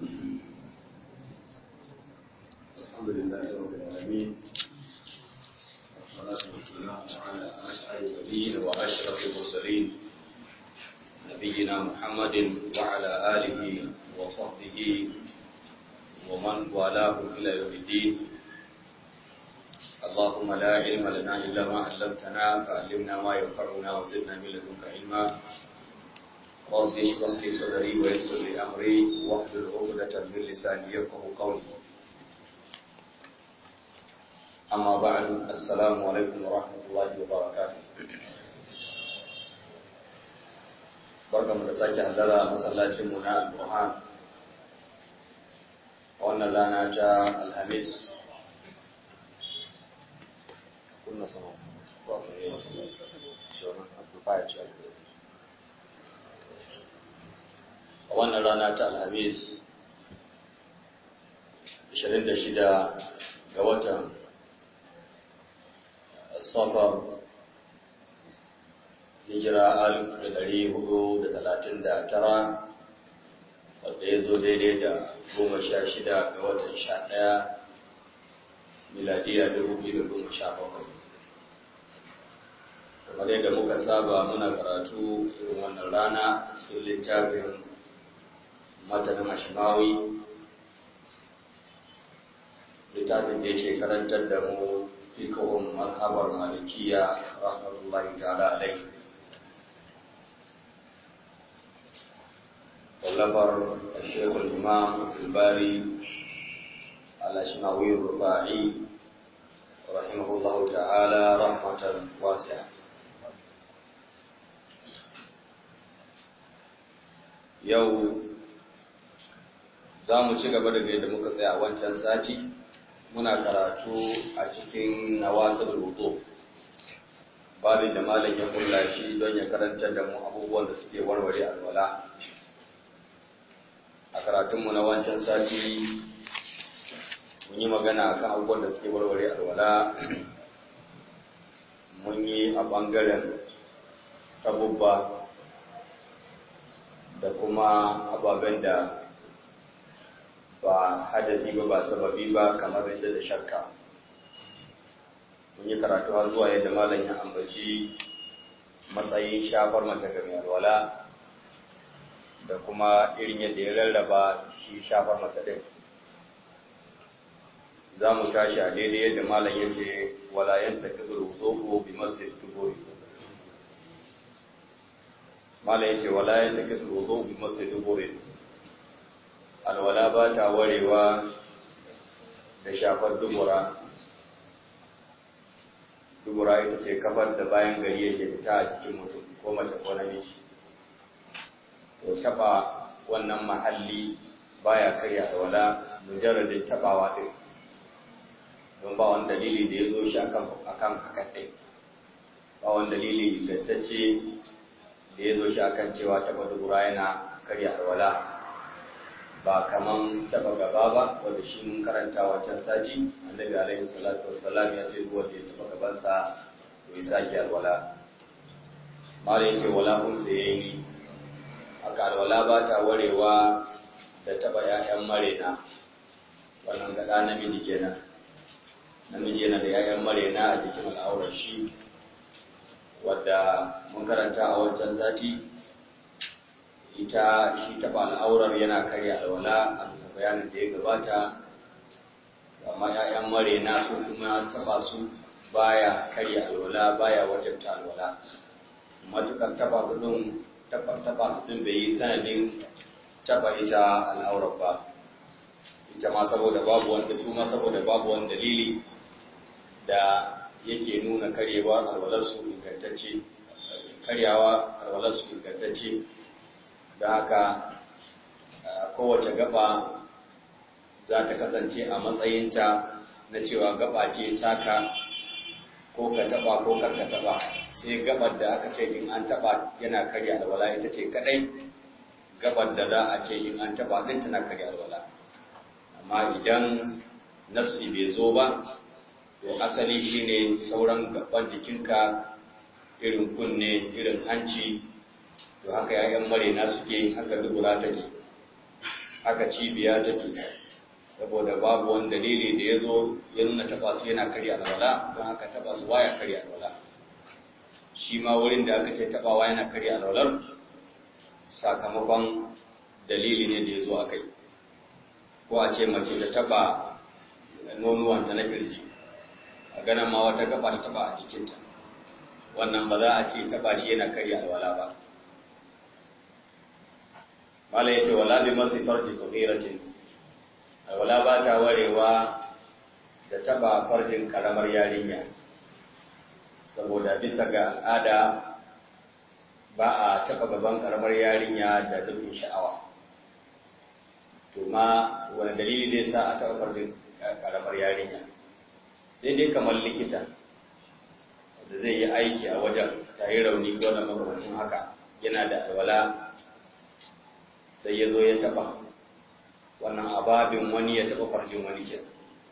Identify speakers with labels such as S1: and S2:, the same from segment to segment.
S1: الحمد لله رب العالمين والصلاة والسلام على أسعد النبيين وأشرف المرسلين نبينا محمد وعلى آله وصحبه ومن والاه إلى يوم الدين اللهم لا علم لنا إلا ما علمتنا فعلمنا ما ينفعنا وزدنا من لدنك علما رب اشرح لي صدري ويسر لي أمري واحلل عقدة من لساني يفقهوا قولي أما بعد السلام عليكم ورحمة الله وبركاته barka mu da sake hallara masallacin mu na al-Burhan wannan rana ta Alhamis kunna sama ba ku yi wasu shonan amplifier ce a wannan rana ta Alhamis 26 ga watan safar hijira alif da dari hudu da talatin da tara wadda ya zo daidai da goma sha shida ga watan sha ɗaya miladiya dubu biyu da goma sha bakwai kamar yadda muka saba muna karatu irin wannan rana a cikin littafin matanin ashimawi littafin da yake karantar da mu fikahun mazhabar malikiya rahmatullahi ta'ala alaihi wallafar shekul imam albari al-ashmawi rufa'i rahimahullahu ta'ala rahmatan wasi'a yau za mu ci gaba daga yadda muka tsaya a wancan sati muna karatu a cikin nawatul wudu babin da malam ya kulla shi don ya karantar da mu abubuwan da suke warware alwala a karatunmu na wancan sati mun yi magana akan abubuwan da suke warware alwala mun yi a ɓangaren sabubba da kuma ababen da ba hadasi ba ba sababi ba kamar rinda da shakka mun yi karatu har zuwa yadda malam ya ambaci matsayin shafar mace ga mai alwala da kuma irin yadda ya rarraba shi shafar mace ɗin za mu tashi a daidai yadda malam ya ce walayen ta kibiru zobo bi masu dubori malam ya ce walayen ta kibiru zobo bi masu dubori alwala ba ta warewa da shafar dubura dubura ita ce kafar da bayan gari yake fita a jikin mutum ko mace ko namiji to taba wannan mahalli baya karya alwala mujarradin tabawa din don ba wani dalili da ya zo shi akan akan hakan din ba wani dalili ingantacce da ya zo shi akan cewa taba dubura yana karya alwala ba kaman taba gaba ba wanda shi mun karanta wancan sati annabi alaihi salatu wassalam ya ce duk wanda ya taba gabansa to ya sake alwala mala yace wala un tsayayi haka alwala ba ta warewa da taba ƴaƴan marena wannan gada namiji kenan namiji yana da ƴaƴan marena a jikin al'aurar shi wadda mun karanta a wancan sati ita shi taɓa al'aurar yana karya alwala a bisa bayanin da ya gabata amma ‘ya'yan marena su kuma taɓa su baya karya alwala baya wajabta alwala matukar taɓa su ɗin taɓa su ɗin bai yi sanadin taɓa ita al'aurar ba ita ma saboda babu wanda su ma saboda babu wani dalili da yake nuna karyewar alwalarsu ingantacce karyawa alwalarsu ingantacce da haka kowace gaba za ta kasance a matsayinta na cewa gaba ce taka ko ka taba ko kar ka taba sai gabar da aka ce in an taba yana karya alwala ita ce kadai gabar da za a ce in an taba din tana karya alwala amma idan nassi bai zo ba to asali shine sauran gaban jikinka irin kunne irin hanci to haka yayan marena suke haka dubura take haka cibiya take saboda babu wani dalili da ya zo ya nuna taba su yana karya alwala don haka taba su baya karya alwala shi ma wurin da aka ce tabawa yana karya alwalar sakamakon dalili ne da ya zo a kai ko a ce mace ta taba nonuwanta na kirji a ganin ma wata gaba ta taba a jikinta wannan ba za a ce taba shi yana karya alwala ba mala ya ce wala bi masu farji tsohiratin alwala ba ta warewa da taba farjin karamar yarinya saboda bisa ga al'ada ba a taba gaban karamar yarinya da dukkan sha'awa to ma wani dalili zai sa a taba farjin karamar yarinya sai dai kamar likita da zai yi aiki a wajen ta yi rauni ko da makamacin haka yana da alwala sai ya zo ya taba wannan ababin wani ya taba farjin wani ke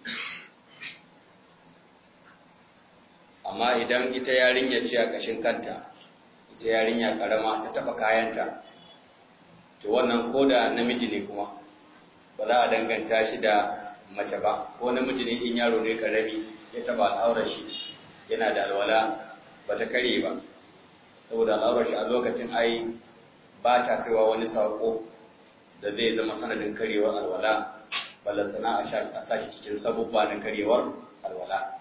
S1: amma idan ita yarinya ce a ƙashin kanta ita yarinya ƙarama ta taba kayanta to wannan ko da namiji ne kuma ba za a danganta shi da mace ba ko namiji ne in yaro ne ƙarami ya taba al'aurar shi yana da alwala ba ta kare ba saboda al'aurar shi a lokacin ai ba ta kaiwa wani saƙo da zai zama sanadin karyewar alwala ballantana a sashi cikin sabubba na karyewar alwala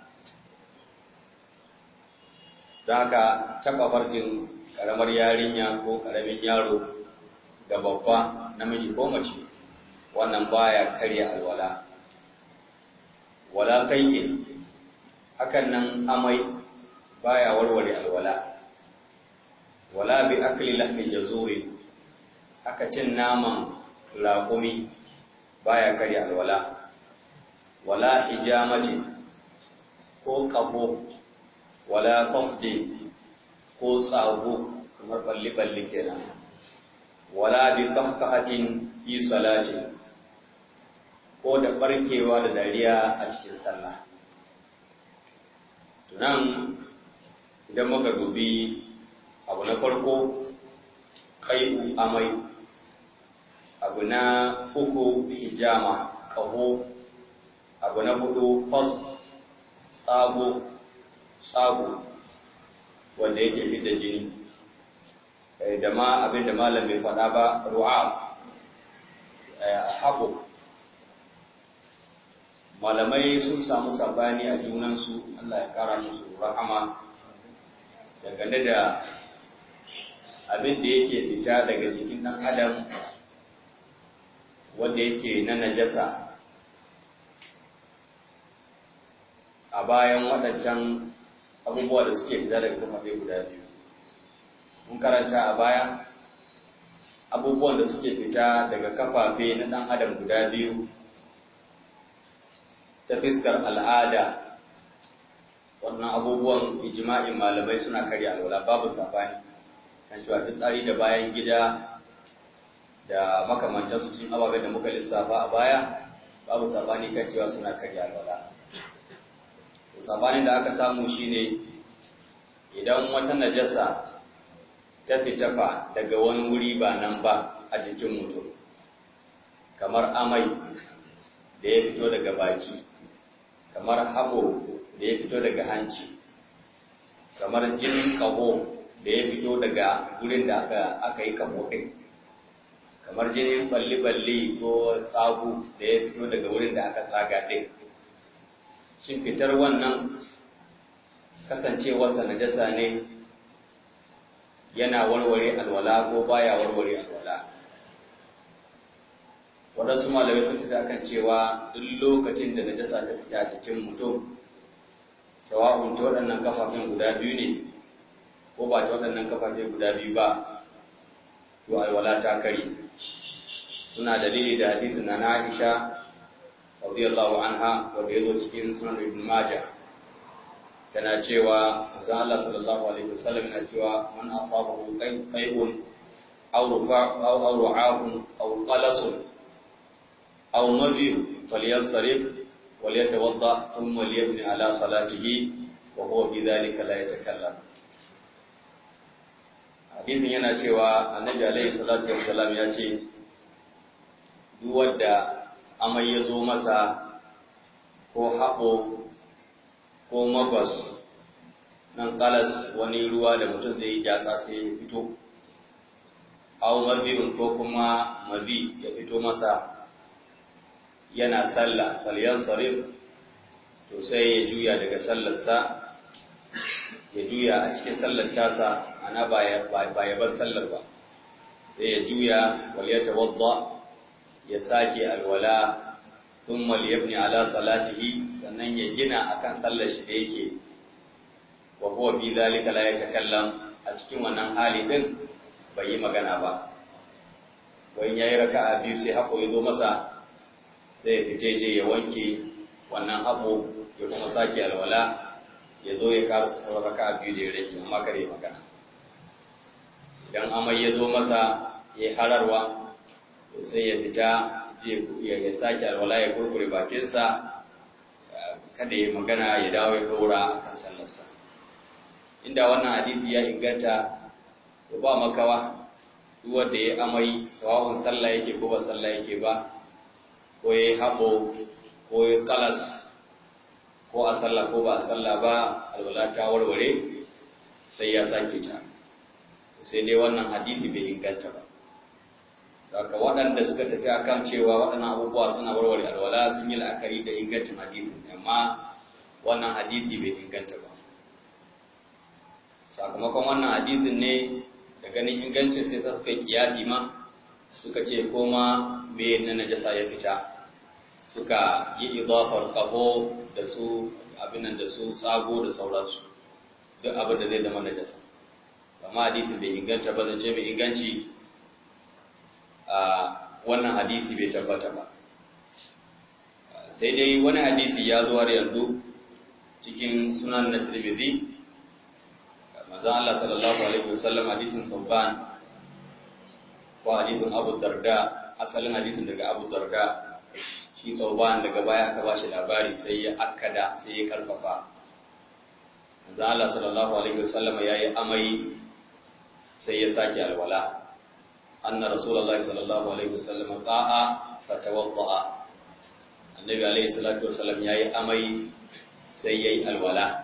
S1: don haka taɓa farjin ƙaramar yarinya ko ƙaramin yaro da babba namiji ko mace wannan baya karya alwala wala kai'in hakan nan amai baya warware alwala wala bi akli lahmi jazurin haka cin naman raƙumi baya karya alwala wala hijamati ko ƙaho wala fasdi ko tsago kamar balli-balli kenan wala bi kahkahatin fi salatin ko da barkewa da dariya a cikin sallah tunan idan muka dubi abu na farko kai amai abu na uku hijama ƙaho abu na hudu fas tsago tsago wanda yake fidda jini da ma abin da malam bai faɗa ba ru'af haɓo malamai sun samu sabani a junansu Allah ya ƙara musu rahama dangane da abin da yake fita daga jikin ɗan adam wanda yake na najasa a bayan waɗancan abubuwa da suke fita daga kafafe guda biyu mun karanta a baya abubuwan da suke fita daga kafafe na ɗan adam guda biyu ta fiskar al'ada wannan abubuwan ijima'in malamai suna karya alwala babu sabani kan cewa fitsari da bayan gida da makamantansu cin ababen da muka lissafa a baya babu sabani kan cewa suna karya alwala sabanin da aka samu shine idan wata najasa ta fitafa daga wani wuri ba nan ba a jikin mutum kamar amai da ya fito daga baki kamar haɓo da ya fito daga hanci kamar jinin ƙaho da ya fito daga wurin da aka yi ƙaho ɗin kamar jinin balli-balli ko tsagu da ya fito daga wurin da aka tsaga ɗin shin fitar wannan kasancewarsa najasa ne yana warware alwala ko baya warware alwala waɗansu malamai sun fita kan cewa duk lokacin da najasa ta fita jikin mutum sawa'un ta waɗannan kafafen guda biyu ne ko ba ta waɗannan kafafe guda biyu ba to alwala ta kare suna dalili da hadisin na Aisha radiyallahu anha wanda yazo cikin sunan Ibn Majah tana cewa manzo Allah sallallahu alaihi wasallam yana cewa man asabahu qay'un aw rufa aw aw ru'afun aw qalasun aw madhi falyansarif وليتوضا ثم ليبني على صلاته وهو في ذلك لا يتكلم hadisin yana cewa annabi alaihi salatu wassalam ya ce duk wadda amai ya zo masa ko haɓo ko magos nan kalas wani ruwa da mutum zai yi jasa sai ya fito au mabi'un ko kuma mabi ya fito masa yana sallah falyan sarif to sai ya juya daga sallarsa ya juya a cikin sallar tasa ana ba ya bar sallar ba sai ya juya wal ya tawadda ya sake alwala thumma liyabni ala salatihi sannan ya gina akan sallar shi da yake wa huwa fi dhalika la yatakallam a cikin wannan hali din bai yi magana ba wani yayi raka'a biyu sai hako ya zo masa sai ya fice je ya wanke wannan hako ya kuma sake alwala ya zo ya karasa sauran raka'a biyu da ya rage amma kare magana idan amai ya zo masa ya hararwa sai ya fita ya sake alwala ya kurkure bakinsa kada ya magana ya dawo ya dora a kan sallarsa inda wannan hadisi ya inganta to ba makawa duk wanda ya amai sawa'un sallah yake ko ba sallah yake ba ko ya haɓo ko ya kalas ko a sallah ko ba a sallah ba alwala ta warware sai ya sake ta sai dai wannan hadisi bai inganta ba daga waɗanda suka tafi akan cewa waɗannan abubuwa suna warware alwala sun yi la'akari da ingancin hadisin amma wannan hadisi bai inganta ba sakamakon wannan hadisin ne da ganin ingancin sai ta suka kiyasi ma suka ce koma me na najasa ya fita suka yi idafar kaho da su abinan da su tsago da sauransu duk abin da zai zama najasa amma hadisin bai inganta ba zance mai inganci a wannan hadisi bai tabbata ba sai dai wani hadisi ya zo har yanzu cikin sunan na tirmidhi manzon Allah sallallahu alaihi wasallam hadisin Sauban ko hadisin Abu Darda asalin hadisin daga Abu Darda shi Sauban daga baya aka bashi labari sai ya akkada sai ya karfafa manzon Allah sallallahu alaihi wasallam yayi amai sai ya sake alwala anna rasulullahi sallallahu alaihi wasallam qa'a fatawadda'a annabi alaihi salatu wasallam yayi amai sai yayi alwala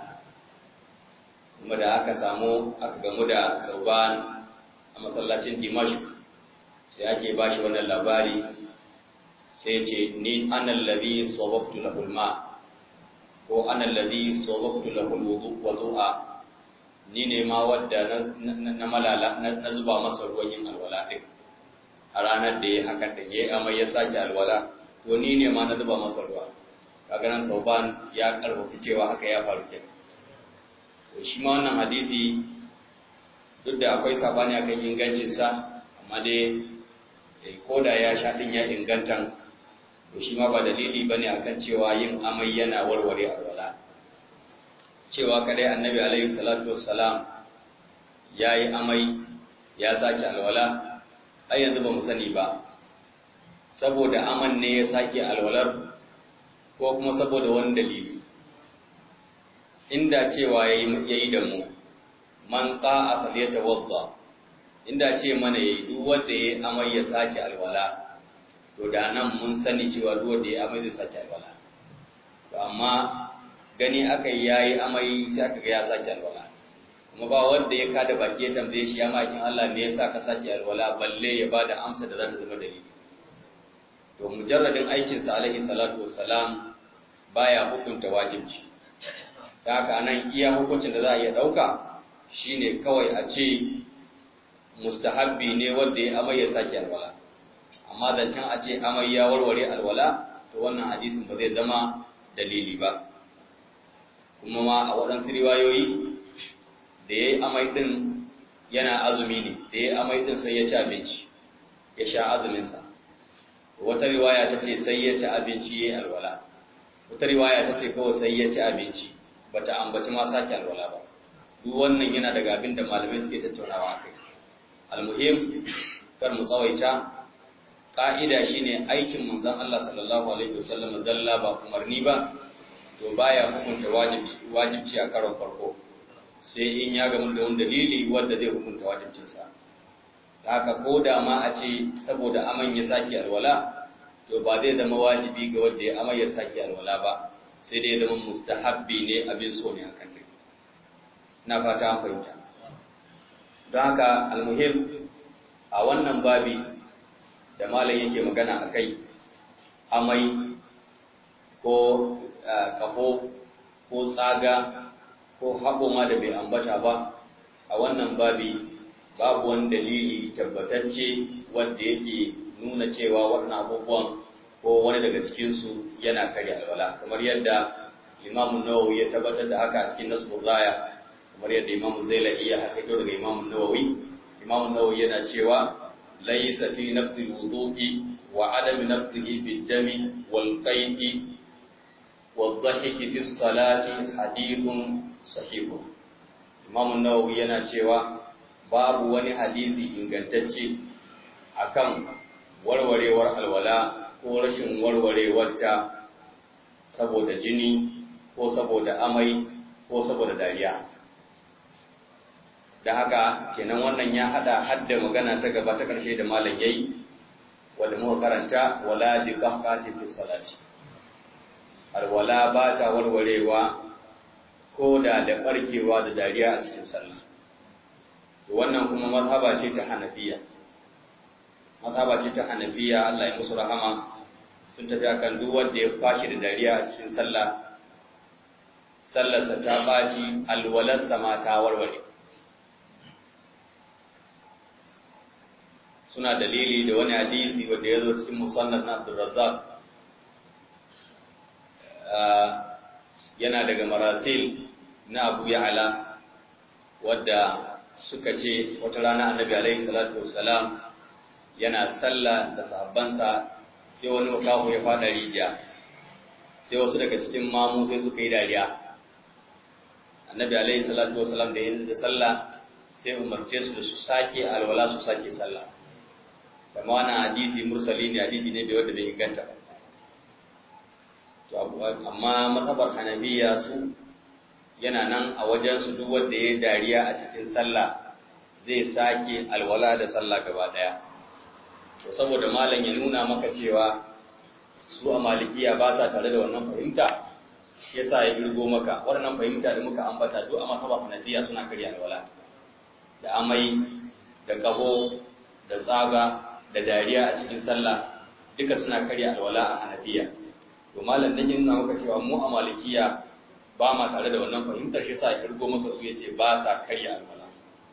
S1: kuma da aka samu aka gamu da Zauban a masallacin Dimashq sai ake bashi wannan labari sai ce ni ana alladhi sababtu lahu alma ko ana alladhi sababtu lahu alwudu'a ni ne ma wadda na malala na zuba masa ruwan yin alwala din a ranar da ya haka da ya amai ya sake alwala to ni ne ma na zuba masa ruwa kaga nan Tauban ya karfafa cewa haka ya faru kenan to shi ma wannan hadisi duk da akwai sabani akan ingancin sa amma dai ko da ya sha din ya inganta to shi ma ba dalili bane akan cewa yin amai yana warware alwala cewa kadai annabi alaihi salatu wassalam yayi amai ya sake alwala ai yanzu ba mu sani ba saboda aman ne ya sake alwalar ko kuma saboda wani dalili inda cewa yayi da mu man qa'a falyatawadda inda ce mana yayi duk wanda yayi amai ya sake alwala to da nan mun sani cewa duk wanda yayi amai zai sake alwala to amma gani aka yi yayi amai sai aka ga ya sake alwala kuma ba wanda ya kada baki ya tambaye shi ya makin Allah me yasa ka sake alwala balle ya bada amsa da za ta zama dalili to mujarradin aikin sa alaihi salatu wassalam baya hukunta wajibci ta haka nan iya hukuncin da za a iya dauka shine kawai a ce mustahabbi ne wanda ya amai ya sake alwala amma zancen a ce amai ya warware alwala to wannan hadisin ba zai zama dalili ba kuma ma a waɗansu riwayoyi da ya yi amai ɗin yana azumi ne da ya yi amai ɗin sai ya ci abinci ya sha azuminsa wata riwaya ta ce sai ya ci abinci ya yi alwala wata riwaya ta ce kawai sai ya ci abinci ba ta ambaci ma sake alwala ba duk wannan yana daga abin da malamai suke tattaunawa a kai almuhim kar mu tsawaita ƙa'ida shine aikin manzon Allah sallallahu alaihi wasallam zalla ba umarni ba to baya hukunta wajibci a karon farko sai in ya gamu da wani dalili wanda zai hukunta wajibcinsa ta haka ko da ma a ce saboda aman ya sake alwala to ba zai zama wajibi ga wanda ya amai ya sake alwala ba sai dai ya zama mustahabbi ne abin so ne akan ne na fata an fahimta don haka almuhim a wannan babi da malam yake magana a kai amai ko kafo ko tsaga ko haɓo ma da bai ambata ba a wannan babi babu wani dalili tabbatacce wanda yake nuna cewa waɗannan abubuwan ko wani daga cikinsu yana karya alwala kamar yadda imamun nawawi ya tabbatar da haka a cikin nasbur raya kamar yadda imamu zailai ya haƙaƙo daga imamun nawawi imamun nawawi yana cewa laysa fi nafdi wudu'i wa adami nafdihi bid-dami wal qai'i wal dhahiki fi salati hadithun sahih imamun nawawi yana cewa babu wani hadisi ingantacce akan warwarewar alwala ko rashin warwarewarta saboda jini ko saboda amai ko saboda dariya da haka kenan wannan ya hada hadda magana ta gaba ta karshe da malam yayi wanda muka karanta wala bi qahqati fi salati alwala ba ta warwarewa ko da da barkewa da dariya a cikin sallah wannan kuma mazhaba ce ta hanafiya mazhaba ce ta hanafiya Allah ya musu rahama sun tafi akan duk wanda ya fashi da dariya a cikin sallah sallarsa ta baci alwalarsa ma ta warware suna dalili da wani hadisi wanda ya zo cikin musannad na Abdurrazzaq yana daga marasil na Abu Ya'la wadda suka ce wata rana Annabi alaihi salatu wassalam yana sallah da sahabbansa sai wani makaho ya fada rijiya sai wasu daga cikin mamu sai suka yi dariya Annabi alaihi salatu wassalam da yin da sallah sai umarce su da su sake alwala su sake sallah kama wannan hadisi mursali ne hadisi ne bai wanda bai inganta ba to amma mazhabar hanabiya su yana nan a wajen su duk wanda ya dariya a cikin sallah zai sake alwala da sallah gaba daya to saboda malam ya nuna maka cewa su a malikiya ba sa tare da wannan fahimta yasa ya irgo maka wannan fahimta da muka ambata duk a mazhabar hanafiya suna karya alwala da amai da kaho da tsaga da dariya a cikin sallah duka suna karya alwala a hanafiya to malam dan yin maka cewa mu a malikiya ba ma tare da wannan fahimtar shi sa kirgo maka su yace ba sa karya alwala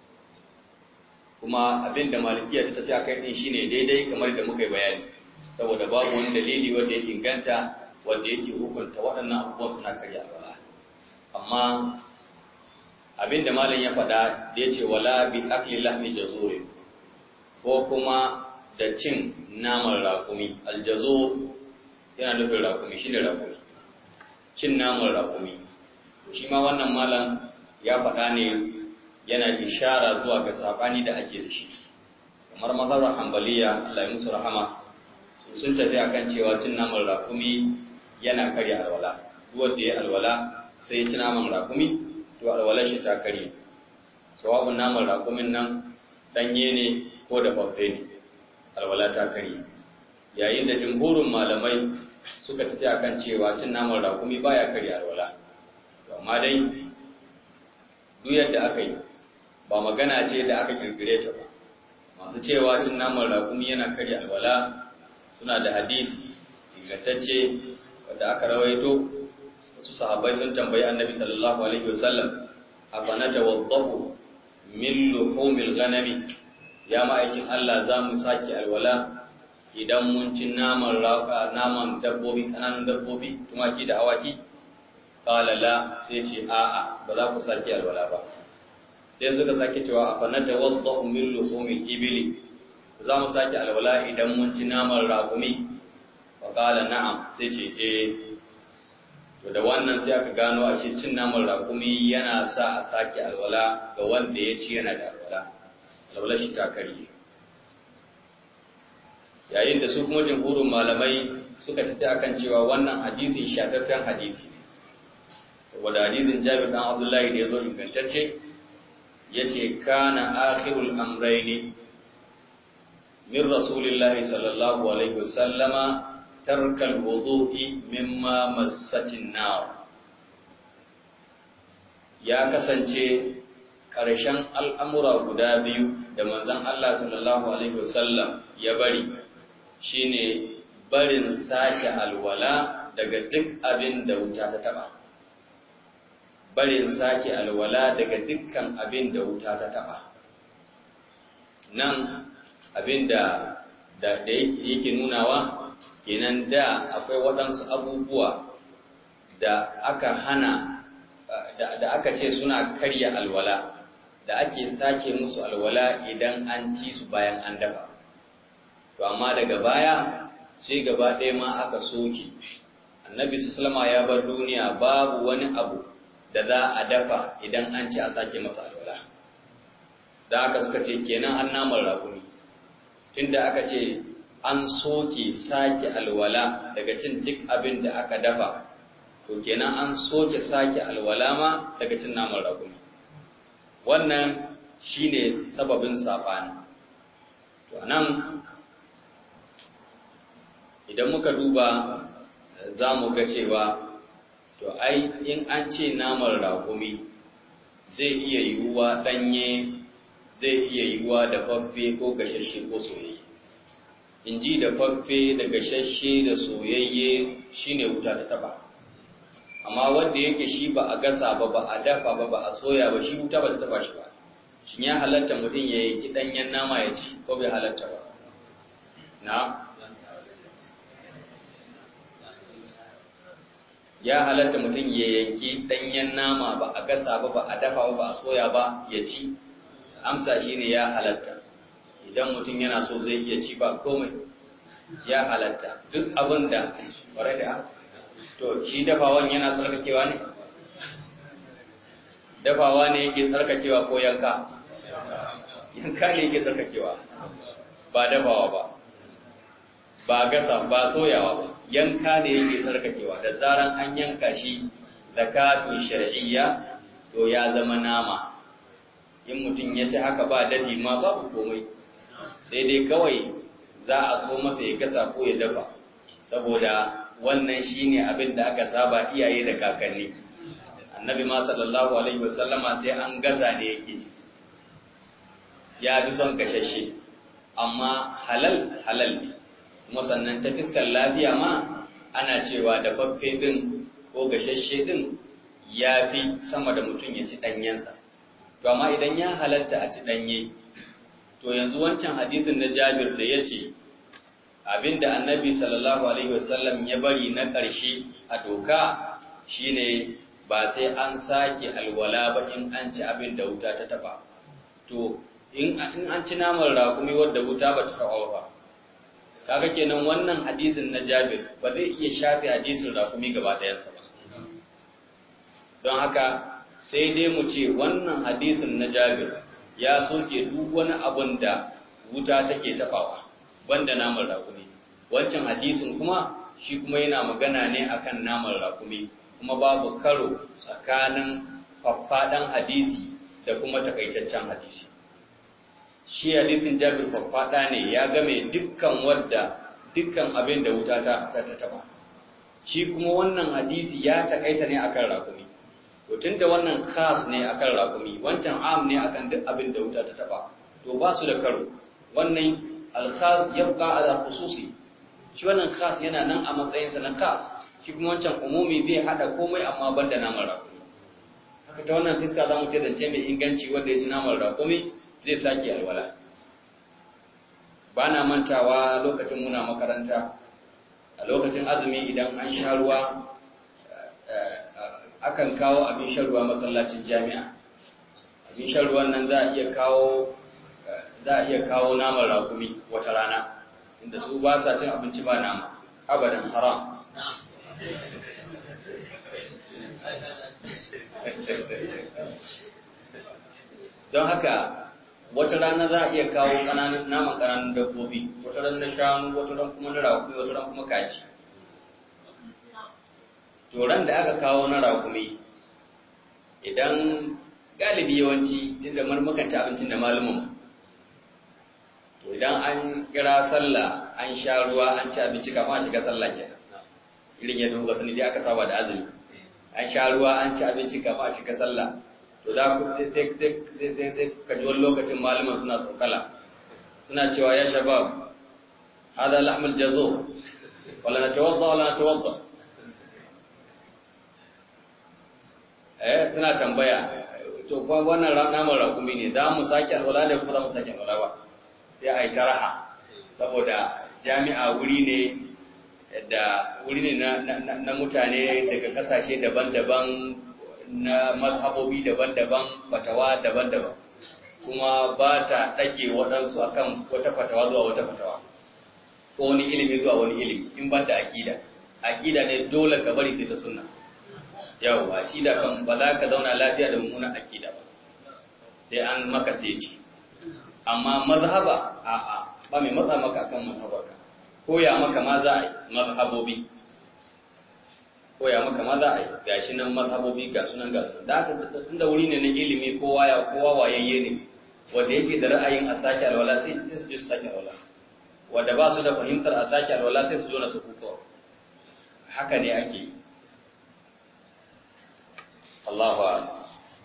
S1: kuma abin da malikiya ta tafi akai din shine daidai kamar da muka yi bayani saboda babu wani dalili wanda ya inganta wanda yake hukunta waɗannan abubuwan suna karya alwala amma abin da malam ya faɗa da yace wala bi akli lahmi jazuri ko kuma da cin naman raƙumi aljazo yana nufin raƙumi shi ne raƙumi cin naman raƙumi shi ma wannan malam ya faɗa ne yana ishara zuwa ga saɓani da ake da shi kamar mazhabar hambaliya Allah ya musu rahama su sun tafi akan cewa cin naman raƙumi yana karya alwala duk wanda ya alwala sai ya ci naman raƙumi to alwalar shi ta karye sawabin naman raƙumin nan ɗanye ne ko da babbe ne alwala ta karye yayin da jumhurin malamai suka tafi akan cewa cin naman raƙumi baya karya alwala amma dai duk yadda aka yi ba magana ce da aka kirkire ta ba masu cewa cin naman raƙumi yana karya alwala suna da hadisi ingantacce wanda aka rawaito wasu sahabbai sun tambayi annabi sallallahu alaihi wasallam afa natawaddahu min luhumil ghanami ya ma'aikin Allah za mu sake alwala idan mun ci naman raka naman dabbobi kananan dabbobi tumaki da awaki qala la sai ce a'a ba za ku sake alwala ba sai suka sake cewa afa natawaddahu min luhumil ibli za mu sake alwala idan mun ci naman raƙumi wa qala na'am sai ce eh to da wannan sai aka gano a ce cin naman raƙumi yana sa a sake alwala ga wanda ya ci yana da alwala alwala shi ta karye yayin da su kuma jumhurin malamai suka tafi akan cewa wannan hadisin shafaffen hadisi ne wanda hadisin Jabir dan Abdullahi da yazo ingantacce yace kana akhirul amrayni min rasulillahi sallallahu alaihi wasallama tarkal wudu'i mimma massatin nar ya kasance ƙarshen al'amura guda biyu da manzon Allah sallallahu alaihi wasallam ya bari shine barin sake alwala daga duk abin da wuta ta taba barin sake alwala daga dukkan abin da wuta ta taba nan abin da da yake nunawa kenan da akwai waɗansu abubuwa da aka hana da aka ce suna karya alwala da ake sake musu alwala idan an ci su bayan an dafa to amma daga baya sai gaba ɗaya ma aka soke annabi sallama ya bar duniya babu wani abu da za a dafa idan an ci a sake masa alwala da aka suka ce kenan an namar raƙumi tunda aka ce an soke sake alwala daga cin duk abin da aka dafa to kenan an soke sake alwala ma daga cin naman raƙumi wannan shine sababin saɓani to nan idan muka duba za mu ga cewa to ai in an ce naman raƙumi zai iya yiwuwa ɗanye zai iya yiwuwa da faffe ko gashashe ko soyayye in ji da faffe da gashashe da soyayye shine wuta ta taba amma wanda yake shi ba a gasa ba ba a dafa ba ba a soya ba shi wuta ba ta taba shi ba shin ya halatta mutum ya yi ɗanyen nama ya ci ko bai halatta ba na ya halatta mutum ya yanki ɗanyen nama ba a gasa ba ba a dafa ba ba a soya ba ya ci amsa shine ya halatta idan mutum yana so zai iya ci ba komai ya halatta duk abin da ƙwarai da to shi dafawan yana tsarkakewa ne dafawa ne yake tsarkakewa ko yanka yanka ne yake tsarkakewa ba dafawa ba ba gasa ba soyawa ba yanka ne yake tsarkakewa da zaran an yanka shi zakatun shar'iyya to ya zama nama in mutum ya ci haka ba dafi ma babu komai sai dai kawai za a so masa ya gasa ko ya dafa saboda wannan shine abin da aka saba iyaye da kakanni annabi ma sallallahu alaihi wasallama sai an gasa ne yake ci ya fi son kashashe amma halal halal ne kuma sannan ta fiskar lafiya ma ana cewa da faffe din ko gashashe din ya fi sama da mutum ya ci ɗanyensa to amma idan ya halatta a ci ɗanye to yanzu wancan hadisin na jabir da ya ce abinda annabi sallallahu alaihi wasallam ya bari na ƙarshe a doka shine ba sai an sake alwala ba in an ci abin da wuta ta taba to in an ci naman raƙumi wadda wuta ba ta taba ba kaga kenan wannan hadisin na jabir ba zai iya shafe hadisin raƙumi gaba ɗayansa ba don haka sai dai mu ce wannan hadisin na jabir ya soke duk wani abun da wuta take tabawa banda naman rakumi wancan hadisin kuma shi kuma yana magana ne akan naman rakumi kuma babu karo tsakanin faffadan hadisi da kuma takaitaccen hadisi shi hadisin jabir faffada ne ya game dukkan wadda dukkan abin da wuta ta ta taba shi kuma wannan hadisi ya takaita ne akan rakumi to tunda wannan khas ne akan rakumi wancan am ne akan duk abin da wuta ta taba to ba su da karo wannan al-khas yabqa ala khususi shi wannan khas yana nan a matsayin sa na khas shi kuma wancan umumi zai hada komai amma banda naman rakumi haka ta wannan fiska zamu ce zance mai inganci wanda ya ci naman rakumi zai sake alwala ba na mantawa lokacin muna makaranta a lokacin azumi idan an sha ruwa akan kawo abin shan ruwa masallacin jami'a abin shan ruwan nan za a iya kawo za a iya kawo naman rakumi wata rana inda su ba sa cin abinci ba nama abadan haram don haka wata rana za a iya kawo naman ƙananan dabbobi wata ran na shanu wata ran kuma na rakumi wata ran kuma kaji toron da aka kawo na rakumi idan galibi yawanci tunda marmukan ci abincin da malumin to idan an kira sallah an sha ruwa an ci abinci kafin a shiga sallah kenan irin yadda kuka sani dai aka saba da azumi an sha ruwa an ci abinci kafin a shiga sallah to za ku sai sai sai ka ji wani lokacin malaman suna tsokala suna cewa ya shabab hada lahmul jazo wala natawadda wala natawadda eh suna tambaya to kuma wannan naman rakumi ne za mu sake alwala da kuma za mu sake alwala ba sai a yi ta raha saboda jami'a wuri ne da wuri ne na mutane daga kasashe daban-daban na mazhabobi daban-daban fatawa daban-daban kuma ba ta ɗage waɗansu akan wata fatawa zuwa wata fatawa ko wani ilimi zuwa wani ilimi in ban da aƙida aƙida ne dole ka bari sai ta sunna yawwa shi da kan ba za ka zauna lafiya da mummunan aƙida ba sai an maka seti amma mazhaba a'a ba mai matsa maka akan mazhabarka koya maka ma za a yi mazhabobi koya maka ma za a yi gashi nan mazhabobi ga sunan ga sunan da aka tun da wuri ne na ilimi kowa ya kowa wayayye ne wanda yake da ra'ayin a sake alwala sai sai su je su sake alwala wanda ba su da fahimtar a sake alwala sai su zo na su kuka haka ne ake yi Allahu a'lam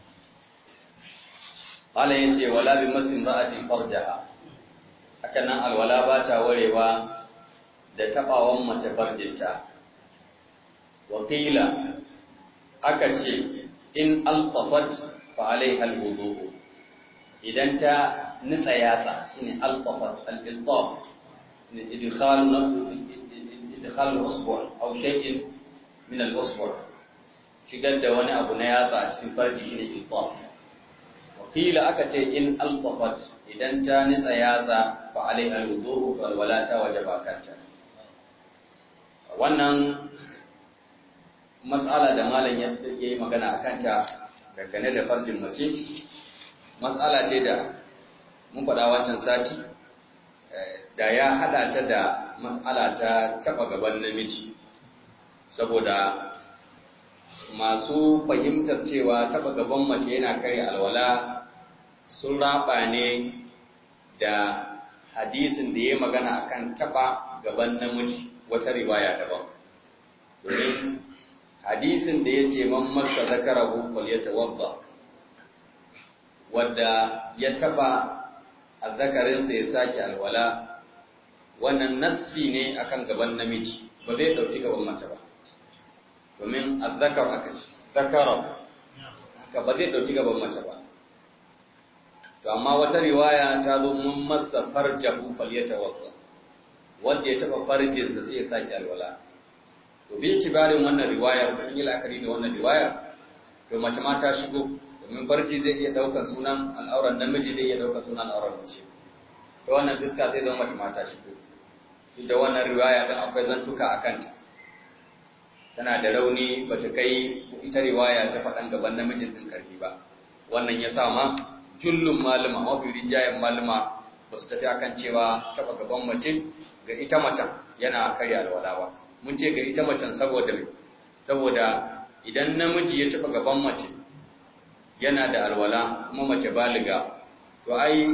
S1: Allah yace wala bi masin ra'atin farjaha haka nan alwala ba ta warewa da tabawan mace farjinta wakila aka ce in altafat fa alaiha alwudu idan ta nitsa yatsa shine altafat al-iltaf idkhal idkhal al-usbu' aw shay'in min al-usbu' shigar da wani abu na yatsa a cikin farji shine iltaf wakila aka ce in altafat idan ta nitsa yatsa fa alaiha alwudu wal wala ta wajaba kanta wannan mas'ala da malam ya yi magana a kanta dangane da farjin mace mas'ala ce da mun faɗa wancan sati da ya haɗa ta da mas'ala ta taɓa gaban namiji saboda masu fahimtar cewa taɓa gaban mace yana kare alwala sun raba ne da hadisin da ya magana akan taɓa gaban namiji wata riwaya daban domin hadisin da ya ce man masa zakarahu falyatawadda wadda ya taba azzakarinsa ya sake alwala wannan nassi ne akan gaban namiji ba zai dauki gaban mace ba domin azzakar aka ce zakara haka ba zai dauki gaban mace ba to amma wata riwaya ta zo mun masa farjahu falyatawadda wanda ya taba farjinsa sai ya sake alwala to bi kibarin wannan riwayar mun yi la'akari da wannan riwayar to mace ma ta shigo domin farji zai iya daukar sunan al'auran namiji zai iya daukar sunan al'auran mace to wannan fiska zai zama mace ma ta shigo duk da wannan riwaya din akwai zantuka a kanta tana da rauni bata kai ita riwaya ta faɗan gaban namijin din karfi ba wannan ya sa ma jullun malama mafi rinjayen malama ba su tafi akan cewa taɓa gaban mace ga ita macen yana karya alwala ba mun ce ga ita macen saboda saboda idan namiji ya taɓa gaban mace yana da alwala kuma mace baliga to ai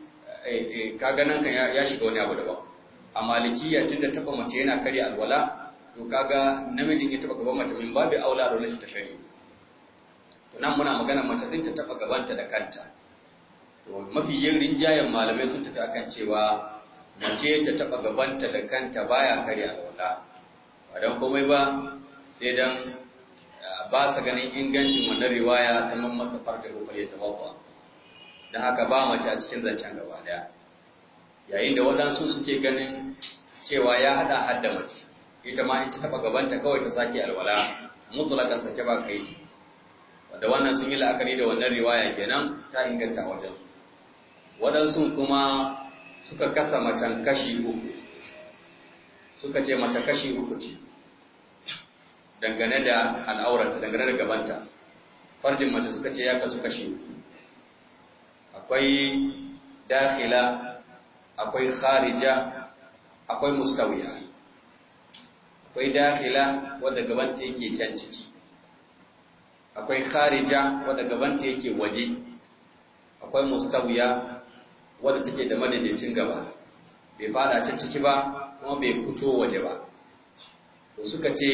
S1: kaga nan kan ya shiga wani abu daban a malikiya tunda taɓa mace yana karya alwala to kaga namijin ya taɓa gaban mace min babu aula da shi ta shari to nan muna magana mace din ta taɓa gabanta da kanta to mafi yin rinjayen malamai sun tafi akan cewa mace ta taɓa gabanta da kanta baya karya alwala ba don komai ba sai don ba sa ganin ingancin wannan riwaya ta mamman farka ko ya tawaffa don haka ba mace a cikin zancen gaba daya yayin da waɗansu suke ganin cewa ya haɗa hadda mace ita ma in ta taɓa gabanta kawai ta sake alwala mutulakan sake ba kai wanda wannan sun yi la'akari da wannan riwaya kenan ta inganta a wajensu waɗansu kuma suka kasa macen kashi uku suka ce mace kashi uku ce dangane da al'auranta dangane da gabanta farjin mace suka ce ya kasu kashi uku akwai dakhila akwai kharija akwai mustawiya akwai dakhila wadda gabanta yake can ciki akwai kharija wadda gabanta yake waje akwai mustawiya wadda take da madaidaicin gaba bai fada can ciki ba kuma bai fito waje ba to suka ce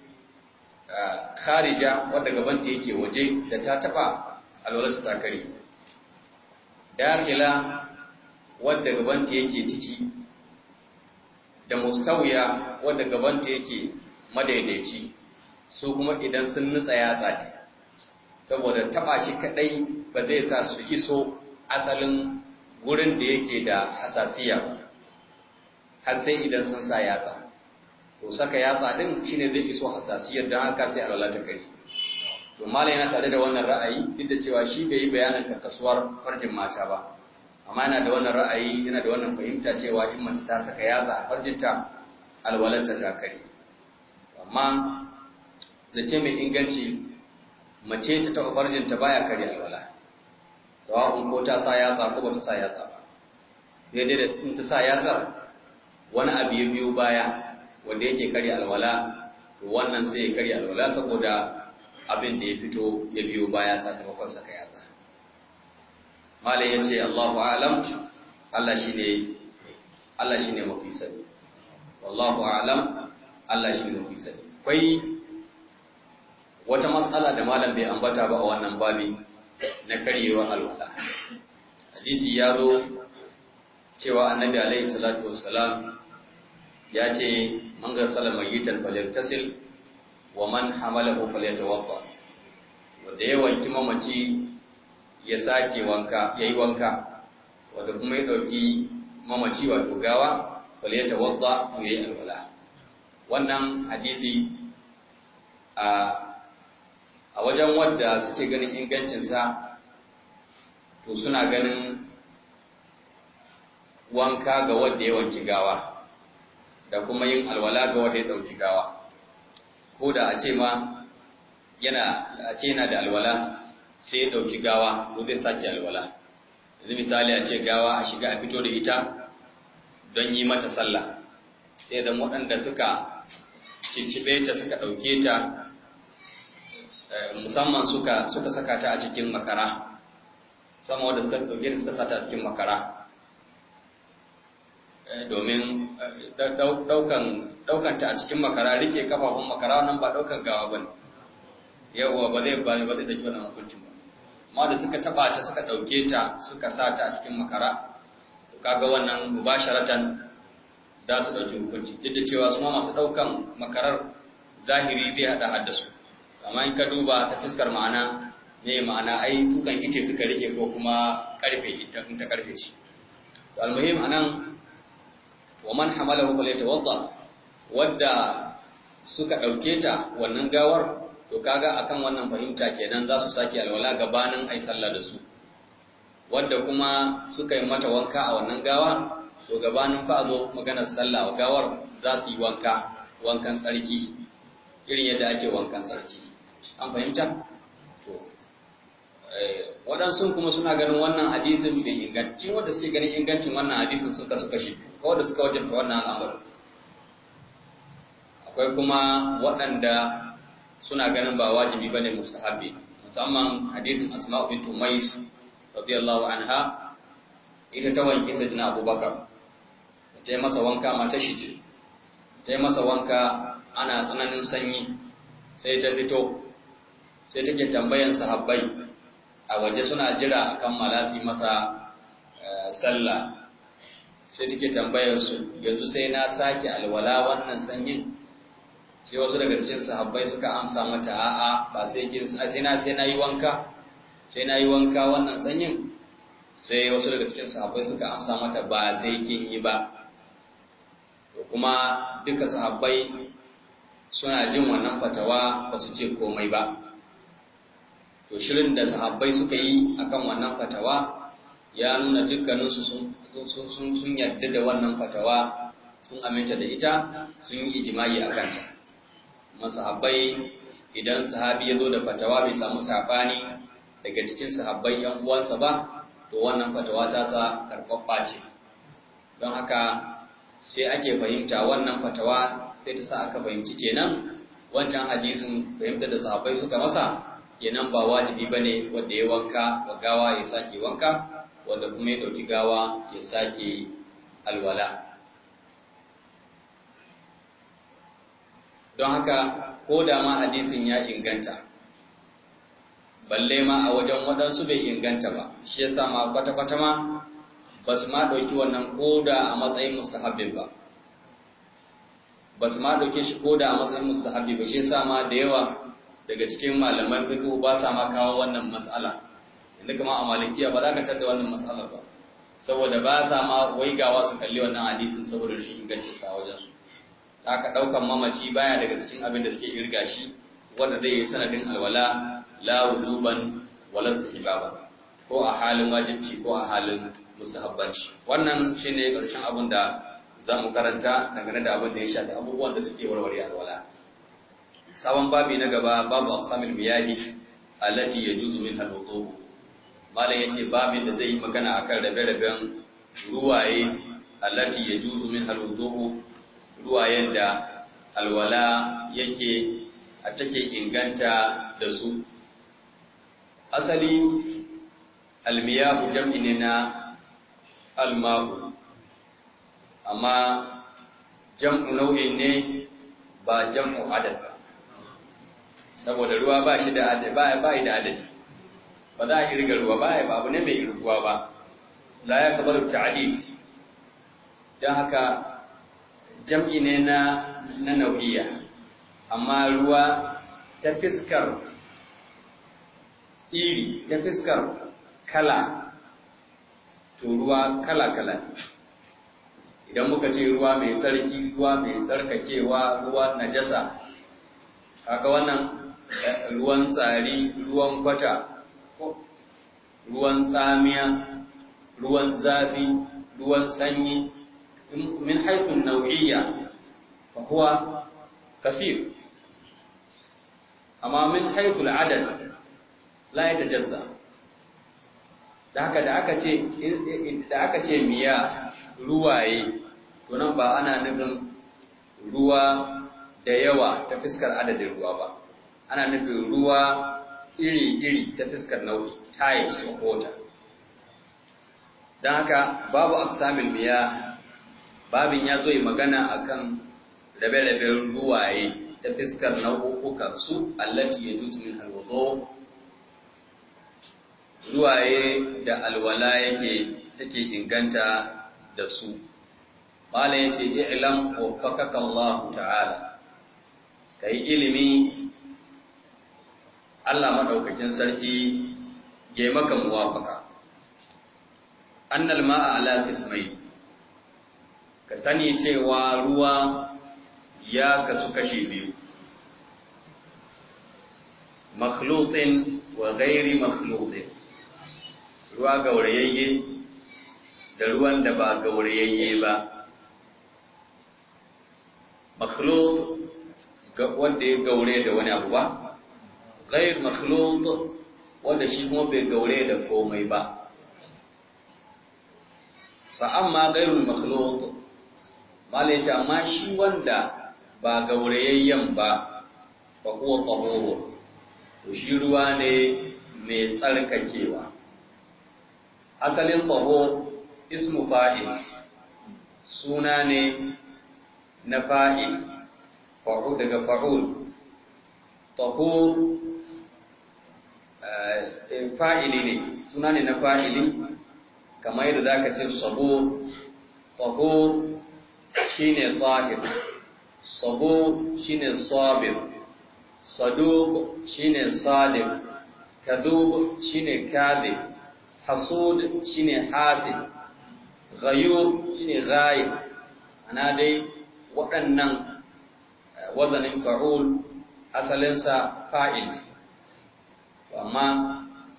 S1: kharija wadda gabanta yake waje da ta taba alwalarta ta kare dakhila wadda gabanta yake ciki da mustawiya wadda gabanta yake madaidaici su kuma idan sun nutsa yatsa ne saboda taba shi kadai ba zai sa su iso asalin wurin da yake da hasasiya ba har sai idan sun sa yatsa to saka yatsa din shine zai iso hasasiyar don haka sai alwala ta kare to malai yana tare da wannan ra'ayi duk da cewa shi bai yi bayanin karkasuwar farjin mata ba amma yana da wannan ra'ayi yana da wannan fahimta cewa in mace ta saka yatsa a farjinta alwalarta ta kare amma zace mai inganci mace ta taɓa farjinta baya kare alwala sawa'un ko ta sa yatsa ko ba ta sa yatsa ba sai dai da in ta sa yatsar wani abu ya biyo baya wanda yake kare alwala to wannan sai ya kare alwala saboda abin da ya fito ya biyo baya sakamakon saka yatsa malai ya ce Allahu alam Allah shine Allah shine mafi sani wallahu alam Allah shine mafi sani akwai wata matsala da malam bai ambata ba a wannan babi na karyewar alwala hadisi ya zo cewa annabi alaihi salatu wassalam ya ce man garsala mayyitan falyaktasil wa man hamalahu falyatawadda wanda ya wanki mamaci ya sake wanka yayi wanka wanda kuma ya dauki mamaci wato gawa falyatawadda to yayi alwala wannan hadisi a a wajen wadda suke ganin ingancinsa to suna ganin wanka ga wadda ya wanki gawa da kuma yin alwala ga wadda ya ɗauki gawa ko da a ce ma yana a ce yana da alwala sai ya ɗauki gawa ko zai sake alwala yanzu misali a ce gawa a shiga a fito da ita don yi mata sallah sai da waɗanda suka cicibe ta suka ɗauke ta musamman suka suka saka ta a cikin makara musamman wanda suka dauke da suka sata a cikin makara domin daukan daukan ta a cikin makara rike kafafun makara nan ba daukan gawa bane yawa ba zai ba ba zai dauki wannan hukuncin ba amma da suka taba ta suka dauke ta suka sata a cikin makara to kaga wannan mubasharatan da su dauki hukunci duk da cewa su ma masu daukan makarar zahiri zai hada haddasu amma in ka duba ta fuskar ma'ana ne ma'ana ai tukan ice suka rike ko kuma karfe ita in ta karfe shi to almuhim anan wa man hamalahu falyatawadda wadda suka dauke ta wannan gawar to kaga akan wannan fahimta kenan za su sake alwala gabanin ai sallah da su wadda kuma suka yi mata wanka a wannan gawa to gabanin fa a zo maganar sallah wa gawar za su yi wanka wankan tsarki irin yadda ake wankan tsarki an fahimta to waɗansu kuma suna ganin wannan hadisin bai inganci wanda suke ganin ingancin wannan hadisin suka suka shi ko da suka wajabta wannan al'amarin akwai kuma waɗanda suna ganin ba wajibi bane mustahabi musamman hadisin asma'u bint umais radiyallahu anha ita ta wanke sayyidina abubakar ta yi masa wanka mata shi ce ta yi masa wanka ana tsananin sanyi sai ta fito sai take tambayan sahabbai a waje suna jira a kammala su masa sallah sai take tambayar su yanzu sai na sake alwala wannan sanyin sai wasu daga cikin sahabbai suka amsa mata a'a ba sai kin sai na sai na yi wanka sai na yi wanka wannan sanyin sai wasu daga cikin sahabbai suka amsa mata ba sai kin yi ba to kuma duka sahabbai suna jin wannan fatawa ba su ce komai ba to shirin da sahabbai suka yi akan wannan fatawa ya nuna dukkaninsu sun yarda da wannan fatawa sun aminta da ita sun yi ijimai a kanta masahabbai idan sahabi ya zo da fatawa bai samu saɓani daga cikin sahabbai yan uwansa ba to wannan fatawa ta sa karɓaɓɓa ce don haka sai ake fahimta wannan fatawa sai ta sa aka fahimci kenan wancan hadisin fahimta da sahabbai suka masa kenan ba wajibi bane wanda ya wanka wa gawa ya sake wanka wanda kuma ya dauki gawa ya sake alwala don haka ko da ma hadisin ya inganta balle ma a wajen waɗansu bai inganta ba shi yasa ma kwata-kwata ma ba su ma ɗauki wannan koda a matsayin mustahabbin ba ba su ma ɗauke shi koda a matsayin mustahabbi ba shi yasa ma da yawa daga cikin malaman fiqh ba sa ma kawo wannan mas'ala inda kuma a malikiya ba za ka tada wannan mas'alar ba saboda ba sa ma waigawa su kalli wannan hadisin saboda rashin ingancin sa wajen su haka daukan mamaci baya daga cikin abin da suke irga shi wanda zai yi sanadin alwala la wujuban wala istihbaba ko a halin wajibci ko a halin mustahabbanci wannan shine karshen abin da za mu karanta dangane da abin da ya shafi abubuwan da suke warware alwala sabon babi na gaba babu aqsamil miyahi allati yajuzu minha al-wudu malam yace babin da zai yi magana akan rabe-raben ruwaye allati yajuzu minha al-wudu ruwayen da alwala yake a take inganta da su asali almiyahu jam'i ne na alma'u amma jam'u nau'in ne ba jam'u adad ba saboda ruwa ba shi da adadi ba ba da adadi ba za a irga ruwa ba ba abu ne mai irguwa ba la ya kabar ta'did dan haka jam'i ne na na nau'iya amma ruwa ta fiskar iri ta fiskar kala to ruwa kala kala idan muka ce ruwa mai tsarki ruwa mai tsarkakewa ruwa najasa kaga wannan ruwan tsari ruwan kwata ruwan tsamiya ruwan zafi ruwan sanyi min haifin nau'iyya fa huwa kasir amma min haifin adad la ya tajazza da haka da aka ce da aka ce miya ruwaye to nan ba ana nufin ruwa da yawa ta fiskar adadin ruwa ba ana nufin ruwa iri-iri ta fiskar nau'i types of water don haka babu aksamil miya babin ya zo yi magana akan rabe-raben ruwaye ta fiskar nau'ukan su allati ya jutu min alwazo ruwaye da alwala yake take inganta da su mala yace i'lam waffaqaka Allah ta'ala kai ilimi Allah madaukakin sarki ya maka muwafaka annal ma'a ala qismai ka sani cewa ruwa ya kasu kashi biyu makhlutin wa ghairi makhlutin ruwa gaurayayye da ruwan da ba gaurayayye ba makhlut wanda ya gaure da wani abu ba ghair makhlut wanda shi kuma bai gaure da komai ba fa amma ghairul makhlut malai ce amma shi wanda ba gaurayayyen ba fa huwa tahuru to shi ruwa ne mai tsarkakewa asalin tahur ismu fa'il suna ne na fa'il fa'ul daga fa'ul tahur fa'ili ne suna ne na fa'ili kamar yadda za ka ce sabo tahur shi ne tahir sabo shi ne sabir saduk shi ne sadiq kadub shi ne kadhib hasud shi ne hasid ghayur shi ne ghayib ana dai waɗannan wazanin fa'ul asalinsa fa'il ne amma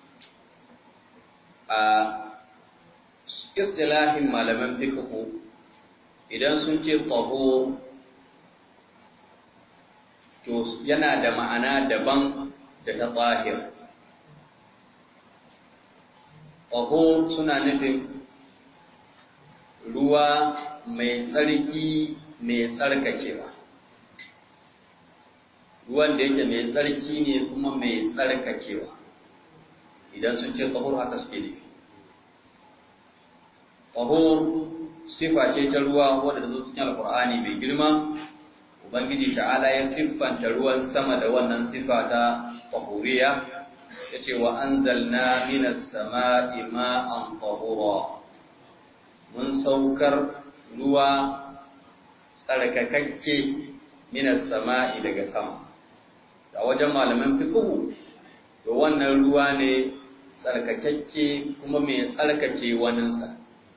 S1: a istilahin malaman fiqhu idan sun ce taho to yana da ma'ana daban da ta tsahir taho suna nufin ruwa mai tsarki mai tsarkakewa ruwan da yake mai tsarki ne kuma mai tsarkakewa idan sun ce tahur haka suke nufi tahur sifa ce ta ruwa wadda ta zo cikin alkur'ani mai girma ubangiji ta'ala ya siffanta ruwan sama da wannan siffa ta tahuriya yace wa anzalna minas sama'i ma'an tahura mun saukar ruwa tsarkakakke minas sama'i daga sama a wajen malaman fiqhu to wannan ruwa ne tsarkakakke kuma mai tsarkake waninsa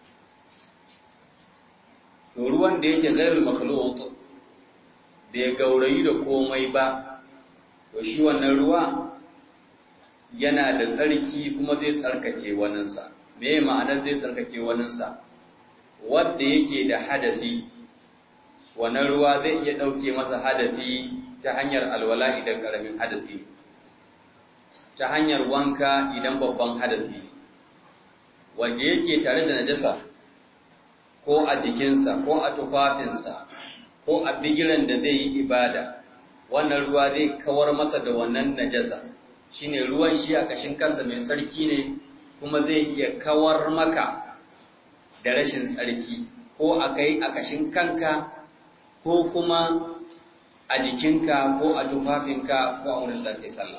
S1: to ruwan da yake ghairul makhluq bai gaurayi da komai ba to shi wannan ruwa yana da tsarki kuma zai tsarkake waninsa me ma'anar zai tsarkake waninsa wanda yake da hadasi wannan ruwa zai iya ɗauke masa hadasi ta hanyar alwala idan ƙaramin hadasi ta hanyar wanka idan babban hadasi wanda yake tare da najasa ko a jikinsa ko a tufafinsa ko a bigiran da zai yi ibada wannan ruwa zai kawar masa da wannan najasa shine ruwan shi a kashin kansa mai tsarki ne kuma zai iya kawar maka da rashin tsarki ko a kai a kashin kanka ko kuma a jikinka ko a tufafinka ko a wurin da kai sallah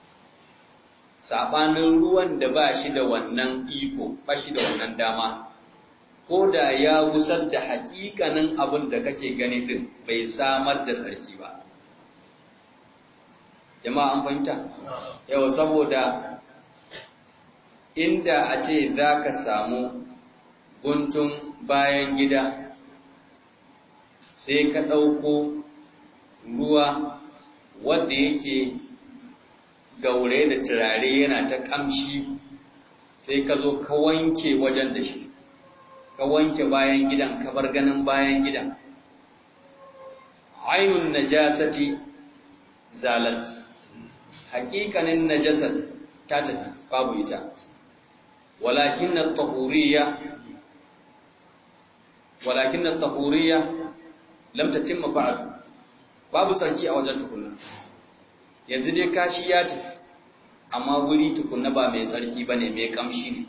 S1: sabanin ruwan da ba shi da wannan iko ba shi da wannan dama ko da ya wusar da hakikanin abin da kake gani din bai samar da tsarki ba jama'a an fahimta yau saboda inda a ce za ka samu guntun bayan gida sai ka ɗauko ruwa wadda yake gaure da turare yana ta ƙamshi sai ka zo ka wanke wajen da shi ka wanke bayan gidan ka bar ganin bayan gidan ainun najasati zalat haƙiƙanin najasat ta tafi babu ita walakin na tahuriya walakin na tahuriya lam tatimma ba'du babu sarki a wajen tukunna yanzu dai kashi ya tafi amma wuri tukunna ba mai tsarki bane mai kamshi ne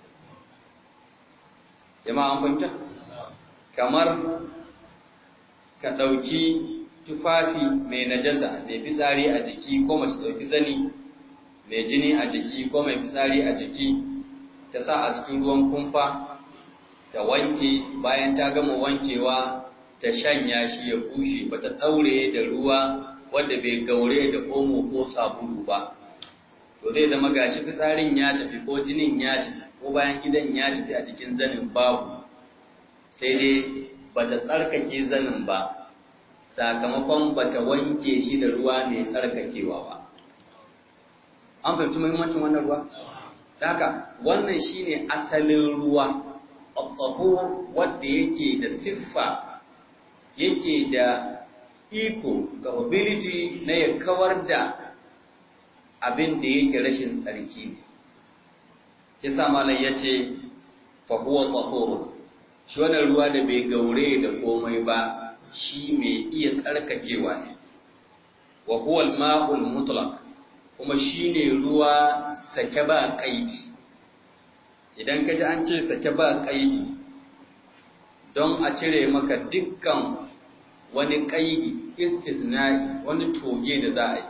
S1: jama'a an fahimta kamar ka ɗauki tufafi mai najasa mai fitsari a jiki ko mace ɗauki zani mai jini a jiki ko mai fitsari a jiki ta sa a cikin ruwan kumfa ta wanke bayan ta gama wankewa ta shanya shi ya bushe ba ta ɗaure da ruwa wanda bai gaure da omo ko sabulu ba to zai zama gashi fitsarin ya tafi ko jinin ya tafi ko bayan gidan ya tafi a jikin zanin babu sai dai bata tsarkake zanin ba sakamakon bata wanke shi da ruwa mai tsarkakewa ba an fahimci muhimmancin wannan ruwa haka wannan shine asalin ruwa al wanda yake da siffa yake da iko capability na ya kawar da abin da yake rashin tsarki ne kisa malam yace fa huwa tahurun shi wannan ruwa da bai gaure da komai ba shi mai iya tsarkakewa ne wa huwa al-ma'ul mutlaq kuma shine ruwa sake ba kaidi idan ka ji an ce sake ba kaidi don a cire maka dukkan wani kaidi istithna'i wani toge da za a yi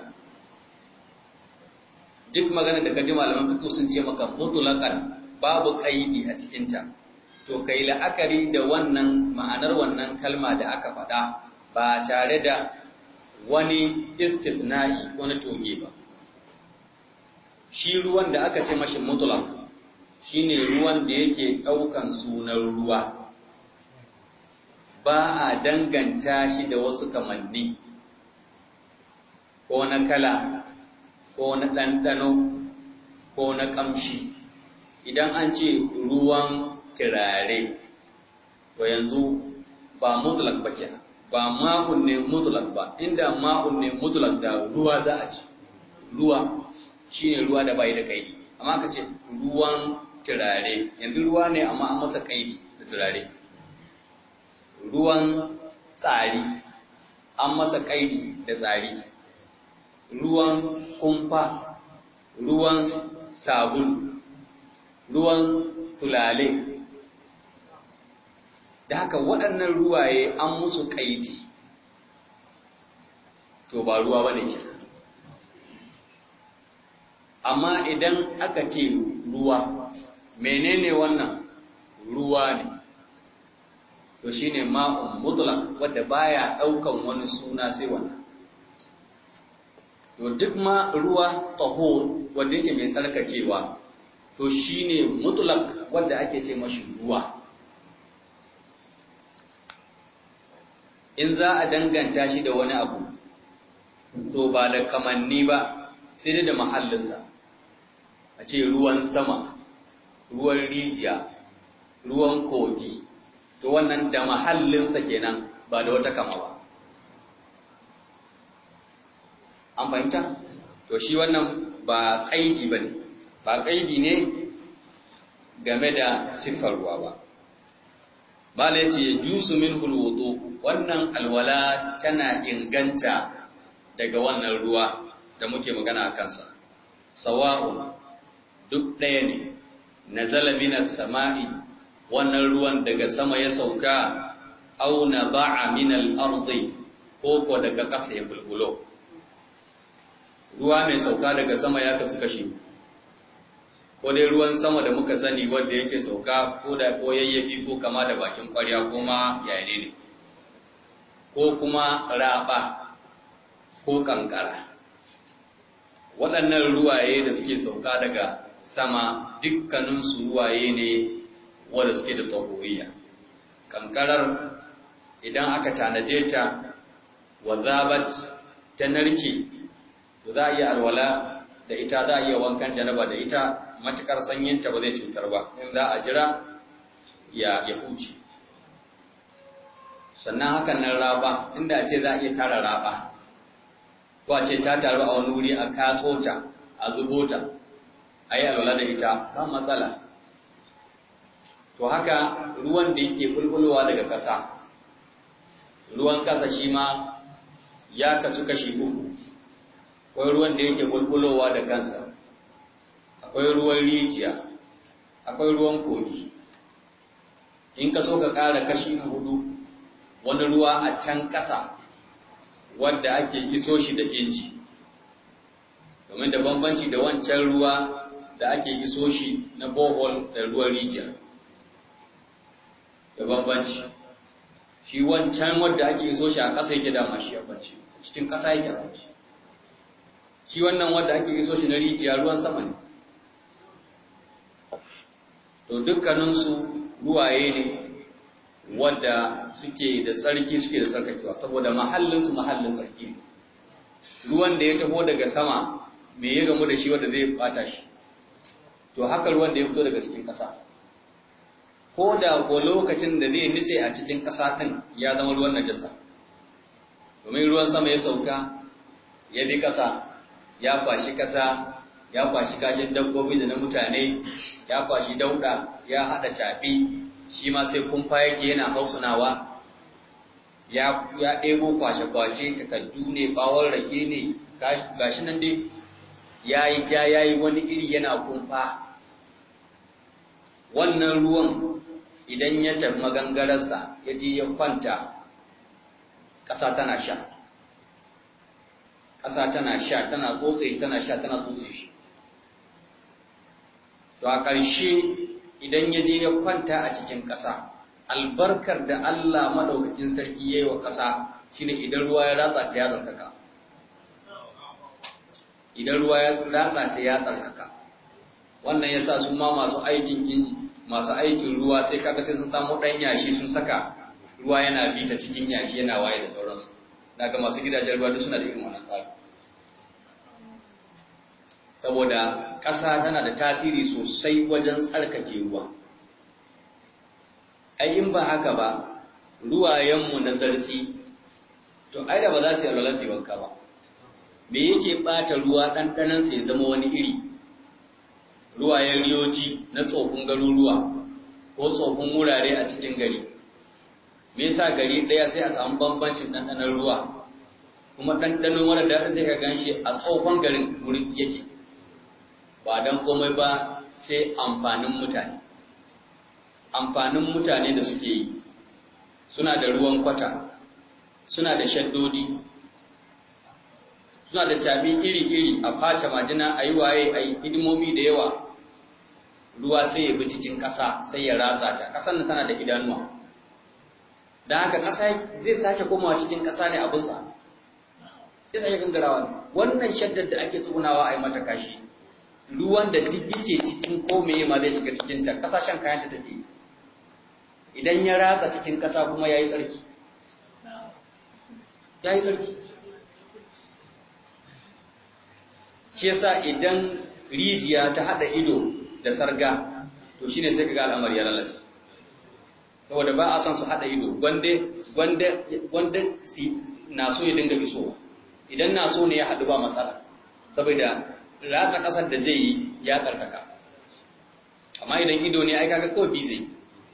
S1: duk magana da ka ji malaman fiqh sun ce maka mutlaqan babu kaidi a cikinta to kai la'akari da wannan ma'anar wannan kalma da aka faɗa ba tare da wani istithna'i ko na toge ba shi ruwan da aka ce mashi mutlaq shine ruwan da yake ɗaukan sunan ruwa ba a danganta shi da wasu kamanni ko na kala ko na ɗanɗano ko na ƙamshi idan an ce ruwan turare to yanzu ba mutlak ba ke ba ma'un ne mutlak ba inda ma'un ne mutlak da ruwa za a ci ruwa shine ruwa da bai da kaidi amma ka ce ruwan turare yanzu ruwa ne amma an masa kaidi da turare ruwan tsari an masa kaidi da tsari ruwan kumfa ruwan sabulu ruwan sulale da haka waɗannan ruwaye an musu ƙaidi to ba ruwa bane shi amma idan aka ce ruwa menene wannan ruwa ne to shine ma'un mutlaq wanda baya daukan wani suna sai wannan to duk ma ruwa tahur wanda yake mai tsarkakewa to shine mutlaq wanda ake ce mashi ruwa in za a danganta shi da wani abu to ba da kamanni ba sai dai da mahallinsa a ce ruwan sama ruwan rijiya ruwan kogi to wannan da mahallinsa kenan ba da wata kama ba an fahimta to shi wannan ba kaidi ba ne ba kaidi ne game da siffar ruwa ba bala ya ce jusu min hulwudu wannan alwala tana inganta daga wannan ruwa da muke magana a kansa sawa'un duk ɗaya ne na minas sama'i wannan ruwan daga sama ya sauka au na ba'a minal ardi ko ko daga ƙasa ya bulbulo ruwa mai sauka daga sama ya kasu kashi ko dai ruwan sama da muka sani wanda yake sauka ko da ko yayyafi ko kama da bakin kwarya ko ma yayane ne ko kuma raba ko kankara waɗannan ruwaye da suke sauka daga sama dukkaninsu ruwaye ne wanda suke da tsohuriya kankarar idan aka tanade ta wa zabat ta narke za a iya alwala da ita za a iya wankan janaba da ita matukar sanyinta ba zai cutar ba in za a jira ya ya huce sannan hakan nan raba inda ce za a iya tara raba ko a ce ta taru a wani wuri a katso ta a zubo ta a yi alwala da ita ba matsala to haka ruwan da yake bulbulowa daga ƙasa ruwan ƙasa shi ma ya kasu kashi uku akwai ruwan da yake bulbulowa da kansa akwai ruwan rijiya akwai ruwan kogi in ka so ka ƙara kashi na hudu wani ruwa a can ƙasa wadda ake iso shi da inji domin da bambanci da wancan ruwa da ake iso shi na bohol da ruwan rijiya da bambanci shi wancan wadda ake iso shi a ƙasa yake dama shi a kwanci cikin ƙasa yake a kwanci shi wannan wadda ake iso shi na rijiya ruwan sama ne to dukkaninsu ruwaye ne wadda suke da tsarki suke da tsarkakewa saboda mahallinsu mahallin tsarki ne ruwan da ya taho daga sama me ya gamu da shi wadda zai bata shi to haka ruwan da ya fito daga cikin ƙasa ko da ko lokacin da zai nitse a cikin ƙasa ɗin ya zama ruwan najasa domin ruwan sama ya sauka ya bi ƙasa ya kwashi ƙasa ya kwashi kashin dabbobi da na mutane ya kwashi dauda ya hada caɓi shi ma sai kumfa yake yana hausunawa ya ya ɗebo kwashe-kwashe takaddu ne bawon rake ne gashi nan dai ya yi ja ya yi wani iri yana kumfa wannan ruwan idan ya tafi magangararsa ya je ya kwanta ƙasa tana sha ƙasa tana sha tana tsotse tana sha tana tsotse shi to a ƙarshe idan ya je ya kwanta a cikin ƙasa albarkar da Allah maɗaukakin sarki ya yi wa ƙasa shine idan ruwa ya ratsa ta ya tsarkaka idan ruwa ya ratsa ta ya tsarkaka wannan ya sa su ma masu aikin masu aikin ruwa sai kaga sai sun samu ɗan yashi sun saka ruwa yana bi ta cikin yashi yana waye da sauransu daga masu gidajen ruwa duk suna da irin wannan tsari saboda ƙasa tana da tasiri sosai wajen tsarkake ruwa ai in ba haka ba ruwayenmu na zartsi to ai da ba za su yi alwalar su wanka ba me yake ɓata ruwa ɗanɗanansa ya zama wani iri ruwayen riyoji na tsofin garuruwa ko tsofin wurare a cikin gari me yasa gari ɗaya sai a samu bambancin ɗanɗanon ruwa kuma ɗanɗanon wani daɗin zai ka gan shi a tsofin garin wuri yake ba don komai ba sai amfanin mutane amfanin mutane da suke yi suna da ruwan kwata suna da shaddodi suna da cabi iri-iri a face majina a yi waye a yi hidimomi da yawa ruwa sai ya bi cikin ƙasa sai ya ratsa ta ƙasar nan tana da idanuwa da haka ƙasa zai sake komawa cikin ƙasa ne abinsa zai sake gangarawa ne wannan shaddar da ake tsugunawa a yi mata kashi ruwan da duk yake cikin komeye ma zai shiga cikinta ƙasashen kayanta take idan ya ratsa cikin ƙasa kuma ya yi tsarki ya yi tsarki shi yasa idan rijiya ta haɗa ido da sarga to shine sai kaga al'amari ya lalace saboda ba a san su hada ido gwande gwande gwande si na so ya dinga iso idan na so ne ya hadu ba matsala saboda ratsa kasar da zai yi ya tsarkaka amma idan ido ne ai kaga kawai bi zai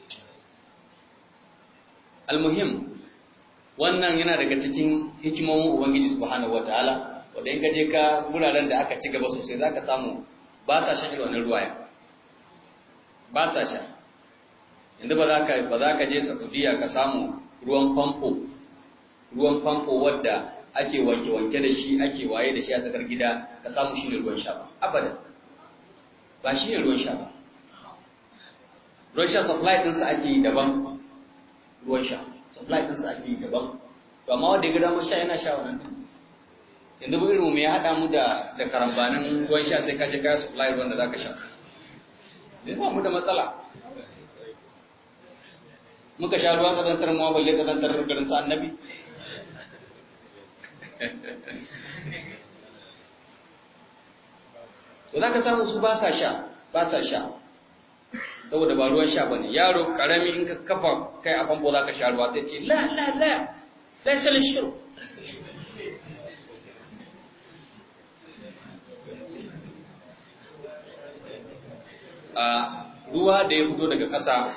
S1: almuhim wannan yana daga cikin hikimomin ubangiji subhanahu wataala wanda in ka je ka wuraren da aka ci gaba sosai zaka samu ba sa shan irin wannan ruwaya ba sa sha inda ba za ka ba za ka je Saudiya ka samu ruwan famfo ruwan famfo wadda ake wanke wanke da shi ake waye da shi a tsakar gida ka samu shi ne ruwan sha ba abada ba shi ne ruwan sha ba ruwan sha supply ɗinsa ake yi daban ruwan sha supply ɗinsa ake yi daban to amma wanda ya ga damar sha yana sha wannan yanzu ba irin mu ya haɗa mu da da karambanin ruwan sha sai ka je ka supply ruwan da za ka sha sai ba mu da matsala muka sha ruwan kazantar mu balle kazantar garin sa annabi to za ka samu su ba sa sha ba sa sha saboda ba ruwan sha bane yaro karami in ka kafa kai a famfo za ka sha ruwa ta ce la la la la salin shiru a ruwa da ya fito daga ƙasa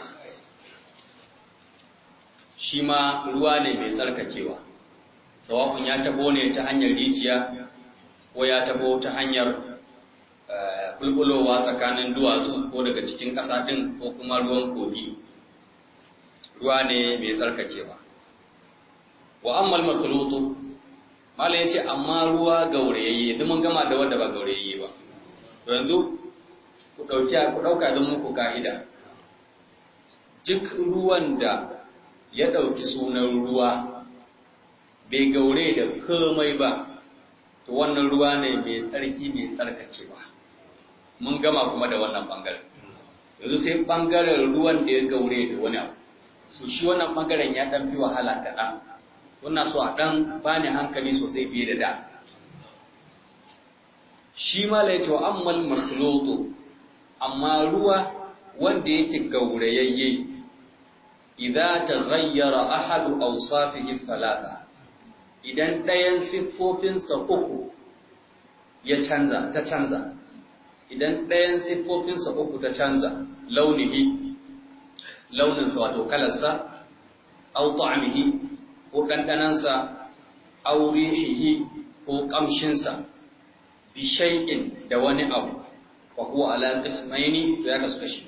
S1: shi ma ruwa ne mai tsarkakewa sawa'un ya tabo ne ta hanyar rijiya ko ya tabo ta hanyar bulbulowa tsakanin duwatsu ko daga cikin ƙasa ɗin ko kuma ruwan kogi ruwa ne mai tsarkakewa wa ammal makhlutu mala yace amma ruwa gaurayayye duk mun gama da wanda ba gaurayayye ba to yanzu ku dauki ku dauka don muku ka'ida duk ruwan da ya dauki sunan ruwa bai gaure da komai ba to wannan ruwa ne mai tsarki mai tsarkakewa mun gama kuma da wannan bangaren yanzu sai bangaren ruwan da ya gaure da wani abu su shi wannan bangaren ya dan fi wahala kaɗan wannan so a dan bani hankali sosai fiye da da shi ma la yace wa ammal makhlutu amma ruwa wanda yake gaurayayye idza taghayyara ahadu awsafihi thalatha idan ɗayan siffofinsa uku ya canza ta canza idan ɗayan siffofinsa uku ta canza launihi launinsa wato kalarsa au ta'amihi ko ɗanɗanansa au rihihi ko ƙamshinsa bi shay'in da wani abu fa huwa ala qismaini to ya kasu kashi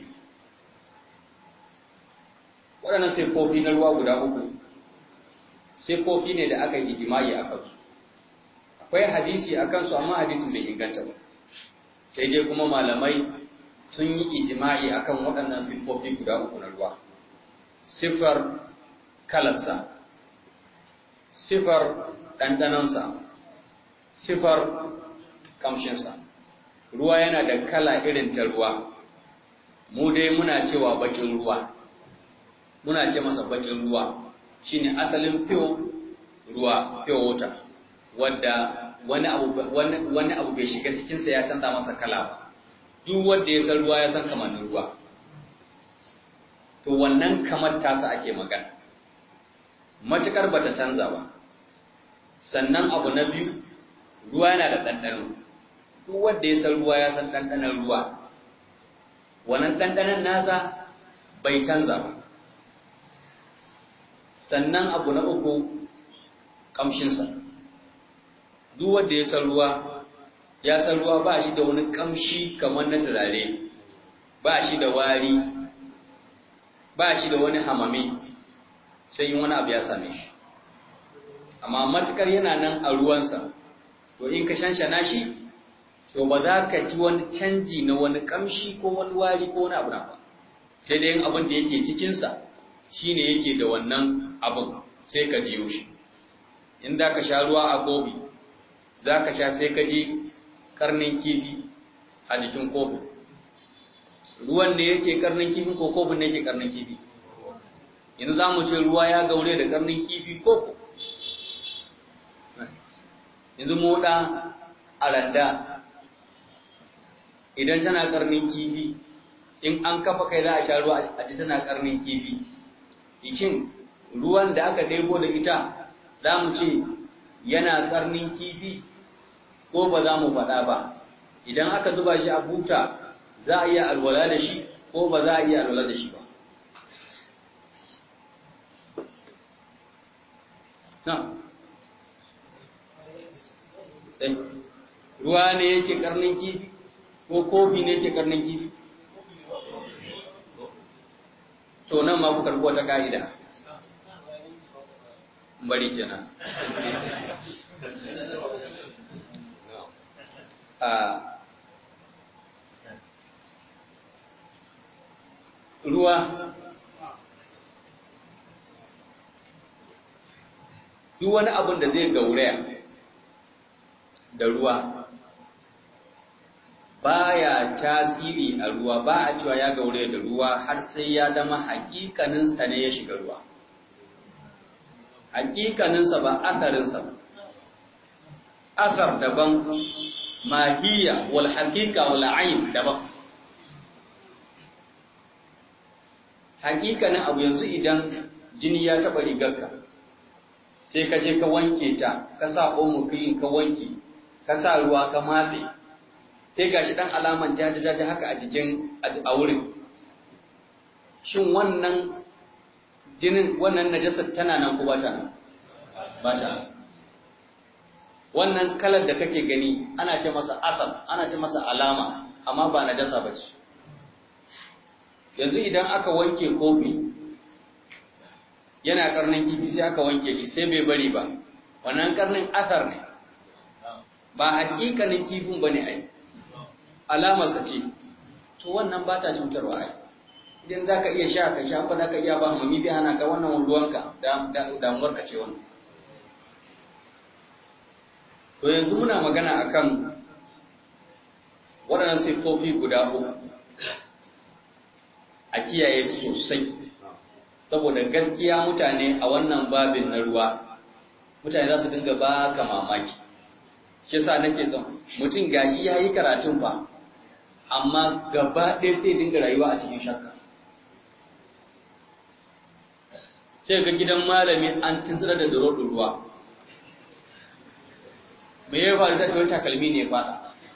S1: waɗannan siffofi na ruwa guda uku siffofi ne da aka yi ijimai a kansu akwai hadisi a kansu amma hadisin bai inganta ba sai dai kuma malamai sun yi ijimai a kan waɗannan siffofi guda uku na ruwa siffar kalarsa siffar ɗanɗanansa siffar kamshinsa ruwa yana da kala irin ta ruwa mu dai muna cewa baƙin ruwa muna ce masa baƙin ruwa shine asalin fiyo ruwa fiyo water wadda wani abu wani abu bai shiga cikinsa ya canza masa kala ba duk wanda ya san ruwa ya san kamannin ruwa to wannan kamar tasa ake magana matukar bata canza ba sannan abu na biyu ruwa yana da ɗanɗano duk wanda ya san ruwa ya san ɗanɗanon ruwa wannan ɗanɗanon nasa bai canza ba sannan abu na uku ƙamshinsa duk wanda ya san ruwa ya san ruwa ba shi da wani ƙamshi kamar na turare ba shi da wari ba shi da wani hamami sai in wani abu ya same shi amma matukar yana nan a ruwansa to in ka shanshana shi to ba za ka ji wani canji na wani kamshi ko wani wari ko wani abu na ba sai dai abin da yake cikinsa shi ne yake da wannan abin sai ka jiyo shi in da ka sha ruwa a kofi za ka sha sai ka ji karnin kifi a jikin kofin ruwan ne yake karnin kifi ko kofin ne yake karnin kifi yanzu za mu ce ruwa ya gaure da karnin kifi ko yanzu moɗa a randa idan tana karnin kifi in an kafa kai za a sha ruwa a ji tana karnin kifi ikin ruwan da aka ɗebo da ita za mu ce yana karnin kifi ko ba za mu faɗa ba idan aka zuba shi a buta za a iya alwala da shi ko ba za a iya alwala da shi ba na ruwa ne yake karnin kifi ko kofi ne yake karnin kifi to nan ma ku karɓi wata ka'ida bari kenan a ruwa duk wani abin da zai gauraya da ruwa baya tasiri a ruwa ba a cewa ya gauraya da ruwa har sai ya zama hakikaninsa ne ya shiga ruwa hakikaninsa ba asarinsa ba asar daban mahiya wal haqiqa wal ayn daban hakikanin abu yanzu idan jini ya taba rigarka sai ka je ka wanke ta ka sa omo clean ka wanke ka sa ruwa ka matse sai gashi dan alaman jajajaja haka a jikin a wurin shin wannan jinin wannan najasar tana nan ko bata nan bata wannan kalar da kake gani ana ce masa asal ana ce masa alama amma ba najasa bace yanzu idan aka wanke kofi yana karnin kifi sai aka wanke shi sai bai bari ba wannan karnin asar ne ba hakikanin kifin bane ai alamarsa ce to wannan ba ta cutarwa ai idan za ka iya sha ka sha ba za ka iya ba hamami bai hana ka wannan ruwanka damuwar ka ce wannan to yanzu muna magana akan waɗannan siffofi guda uku a kiyaye su sosai saboda gaskiya mutane a wannan babin na ruwa mutane za su dinga ba ka mamaki shi yasa nake son mutum gashi ya yi karatun fa amma gaba ɗaya sai dinga rayuwa a cikin shakka sai ga gidan malami an tuntsira da duro ruwa me ya faru da wani takalmi ne fada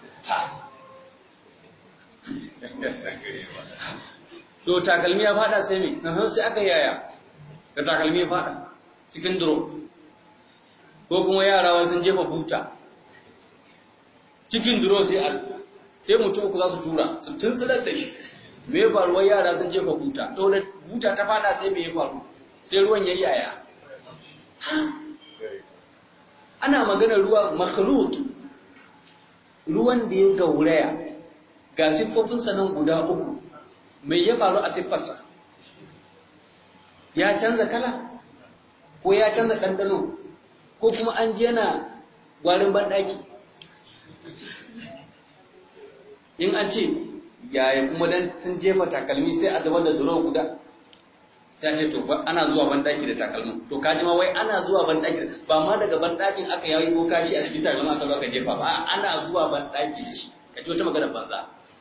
S1: to takalmi ya fada sai me sai aka yaya da takalmi ya fada cikin duro ko kuma yara wasu sun jefa buta cikin duro sai a sai mutum uku za su tura su tuntsirar da shi me ya faru wai yara sun jefa buta to da buta ta fada sai me ya faru sai ruwan yayi yaya ana maganar ruwa makhlut ruwan da ya gauraya ga siffofinsa nan guda uku mai ya faru a siffarsa ya canza kala ko ya canza ɗanɗano ko kuma an ji yana gwarin banɗaki in an ce yaya kuma dan sun jefa takalmi sai a dabar da duro guda sai ce to ana zuwa banɗaki da takalmin to kaji ma wai ana zuwa banɗaki ba ma daga banɗakin aka yayi ko kashi a cikin takalmin aka zo ka jefa ba ana zuwa banɗaki da shi ka ji wata magana banza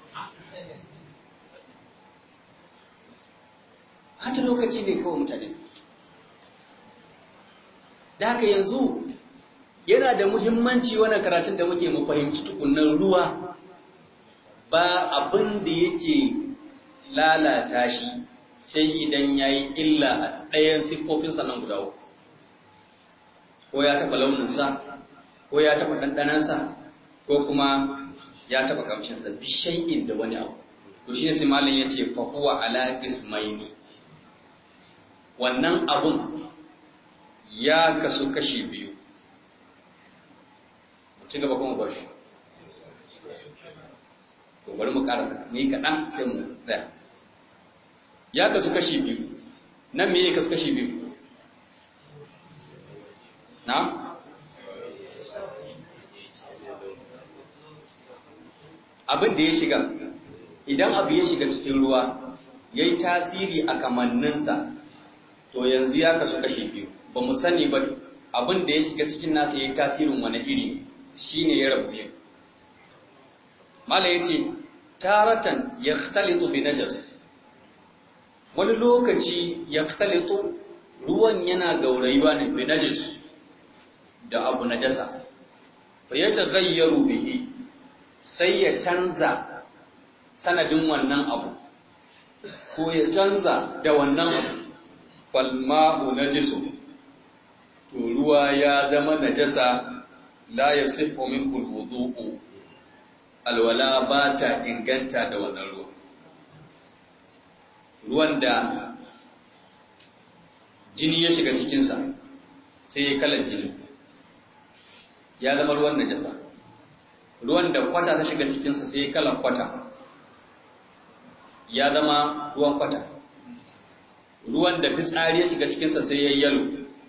S1: hata lokaci ne kawai mutane su da haka yanzu yana da muhimmanci wannan karatun da muke mu fahimci tukunnan ruwa ba abin da yake lalata shi sai idan ya yi illa a ɗayan siffofinsa nan guda uku ko ya taɓa launinsa ko ya taɓa ɗanɗanansa ko kuma ya taɓa ƙamshinsa bishai'in da wani abu to shi ne sai malam ya ce fahuwa ala ismaili wannan abun ya kasu kashi biyu ci gaba kuma bar shi to bari mu karasa ni kaɗan sai mu tsaya ya kasu kashi biyu nan me ya kasu kashi biyu na abin da ya shiga idan abu ya shiga cikin ruwa ya yi tasiri a kamanninsa to yanzu ya kasu kashi biyu ba mu sani ba abin da ya shiga cikin nasa ya yi tasirin wani iri shi ne ya rabu biyu mala ya ce taratan ya talitu bi najas wani lokaci ya talitu ruwan yana gaurayuwa ne bi najas da abu najasa fa ya tagayyaru bihi sai ya canza sanadin wannan abu ko ya canza da wannan abu falma'u najisu to ruwa ya zama najasa la yasifu minhu alwudu'u alwala ba ta inganta da wannan ruwa ruwan da jini ya shiga cikinsa sai ya kalar jini ya zama ruwan najasa ruwan da kwata ta shiga cikinsa sai ya kalar kwata ya zama ruwan kwata ruwan da fitsari ya shiga cikinsa sai ya yalo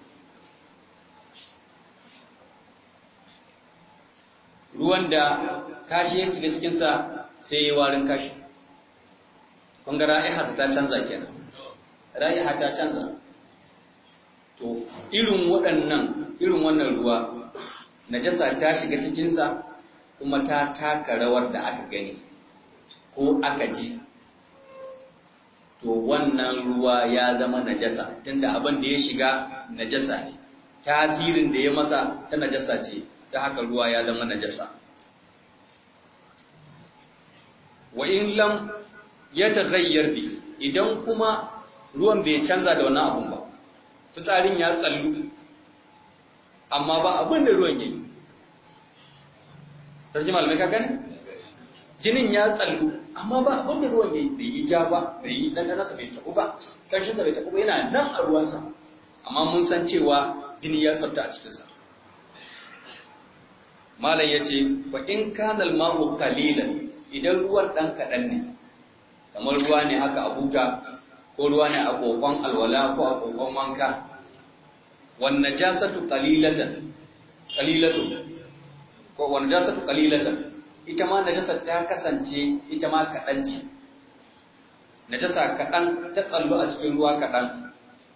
S1: ruwan da kashi ya shiga cikinsa sai ya warin kashi kunga ra'iha ta canza kenan ra'iha ta canza to irin waɗannan irin wannan ruwa najasa ta shiga cikinsa kuma ta taka rawar da aka gani ko aka ji to wannan ruwa ya zama najasa tunda abin da ya shiga najasa ne tasirin da ya masa ta najasa ce ta haka ruwa ya zama najasa wa in lam ya taghayyar bi idan kuma ruwan bai canza da wannan abun ba fitsarin ya tsallu amma ba abin da ruwan yayi sarki malamai ka gani jinin ya tsallu amma ba abin da ruwan yayi bai yi ja ba bai yi dan nasa bai tabu ba karshen sa bai tabu ba yana nan a ruwansa amma mun san cewa jini ya tsafta a cikin sa malam yace fa in kana al-ma'u qalilan idan ruwan dan kadan ne kamar ruwa ne haka a buta ko ruwa ne a kokon alwala ko a kokon wanka wan najasatu qalilatan qalilatu ko wan najasatu qalilatan ita ma najasar ta kasance ita ma kadan ce najasa kadan ta tsallo a cikin ruwa kadan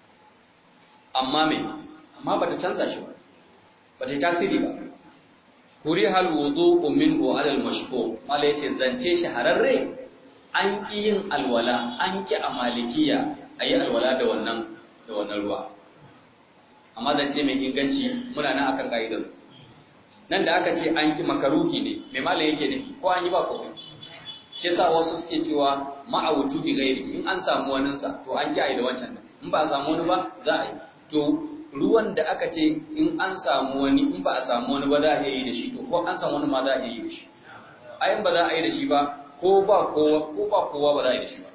S1: amma me amma bata canza shi ba bata yi tasiri ba kuri hal wudu'u minhu ala al-mashhur mala yace zance shahararre an ki yin alwala an ki a malikiya ayi alwala da wannan da wannan ruwa amma zance mai inganci muna nan akan kaidar nan da aka ce an ki makaruhi ne mai mala yake nufi ko an yi ba komai shi yasa wasu suke cewa ma'a wujudi gairi in an samu wanin sa to an ki ayi da wancan in ba a samu wani ba za a yi to ruwan da aka ce in an samu wani in ba a samu wani ba za a iya yi da shi to ko an samu wani ma za a iya yi da shi ayin ba za a yi da shi ba ko ba kowa ko ba kowa ba za a yi da shi ba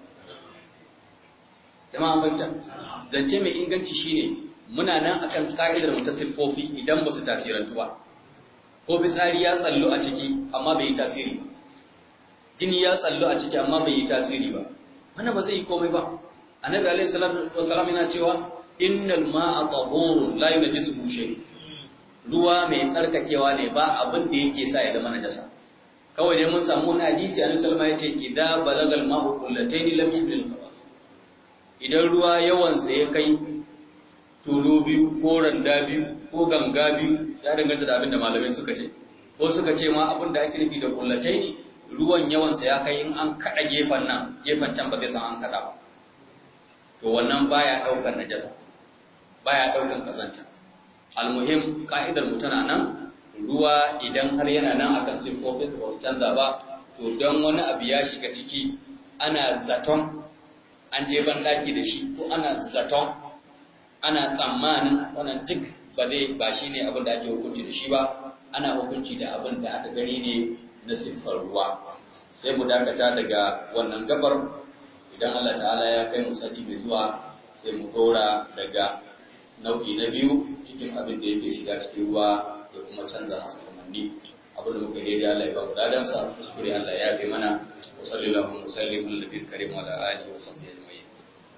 S1: jama'a fahimta zance mai inganci shine muna nan akan ka'idar mu ta siffofi idan ba su tasirantu ba ko fitsari ya tsallo a ciki amma bai yi tasiri ba jini ya tsallo a ciki amma bai yi tasiri ba wannan ba zai yi komai ba annabi alaihi salatu wassalam yana cewa innal ma'a tahurun la yunajjisuhu shay ruwa mai tsarkakewa ne ba abin da yake sa ya zama najasa kawai dai mun samu wani hadisi annabi sallallahu alaihi wasallam yace idza balagal ma'u qullatayn lam yahmil khabath idan ruwa yawan sa ya kai tulu biyu ko randa biyu ko ganga biyu ya danganta da abin da malamai suka ce ko suka ce ma abin da ake nufi da qullatayn ruwan yawan sa ya kai in an kada gefen nan gefen can ba zai san an kada ba to wannan baya daukar najasa baya daukan kazanta almuhim ka'idar mu tana nan ruwa idan har yana nan akan siffofin ba su canza ba to don wani abu ya shiga ciki ana zaton an je ban daki da shi ko ana zaton ana tsammanin wannan duk ba dai ba shine abin da ake hukunci da shi ba ana hukunci da abin da aka gani ne na siffar ruwa sai mu dakata daga wannan gabar idan Allah ta'ala ya kai mu sati mai zuwa sai mu dora daga nau'i na biyu cikin abin da yake shiga cikin ruwa ya kuma canza masa kamanni abin da muka daidai Allah ya ba mu dadansa kuskure Allah ya fi mana wa sallallahu wa sallim ala nabiyil karim wa ala alihi wa sahbihi ajma'in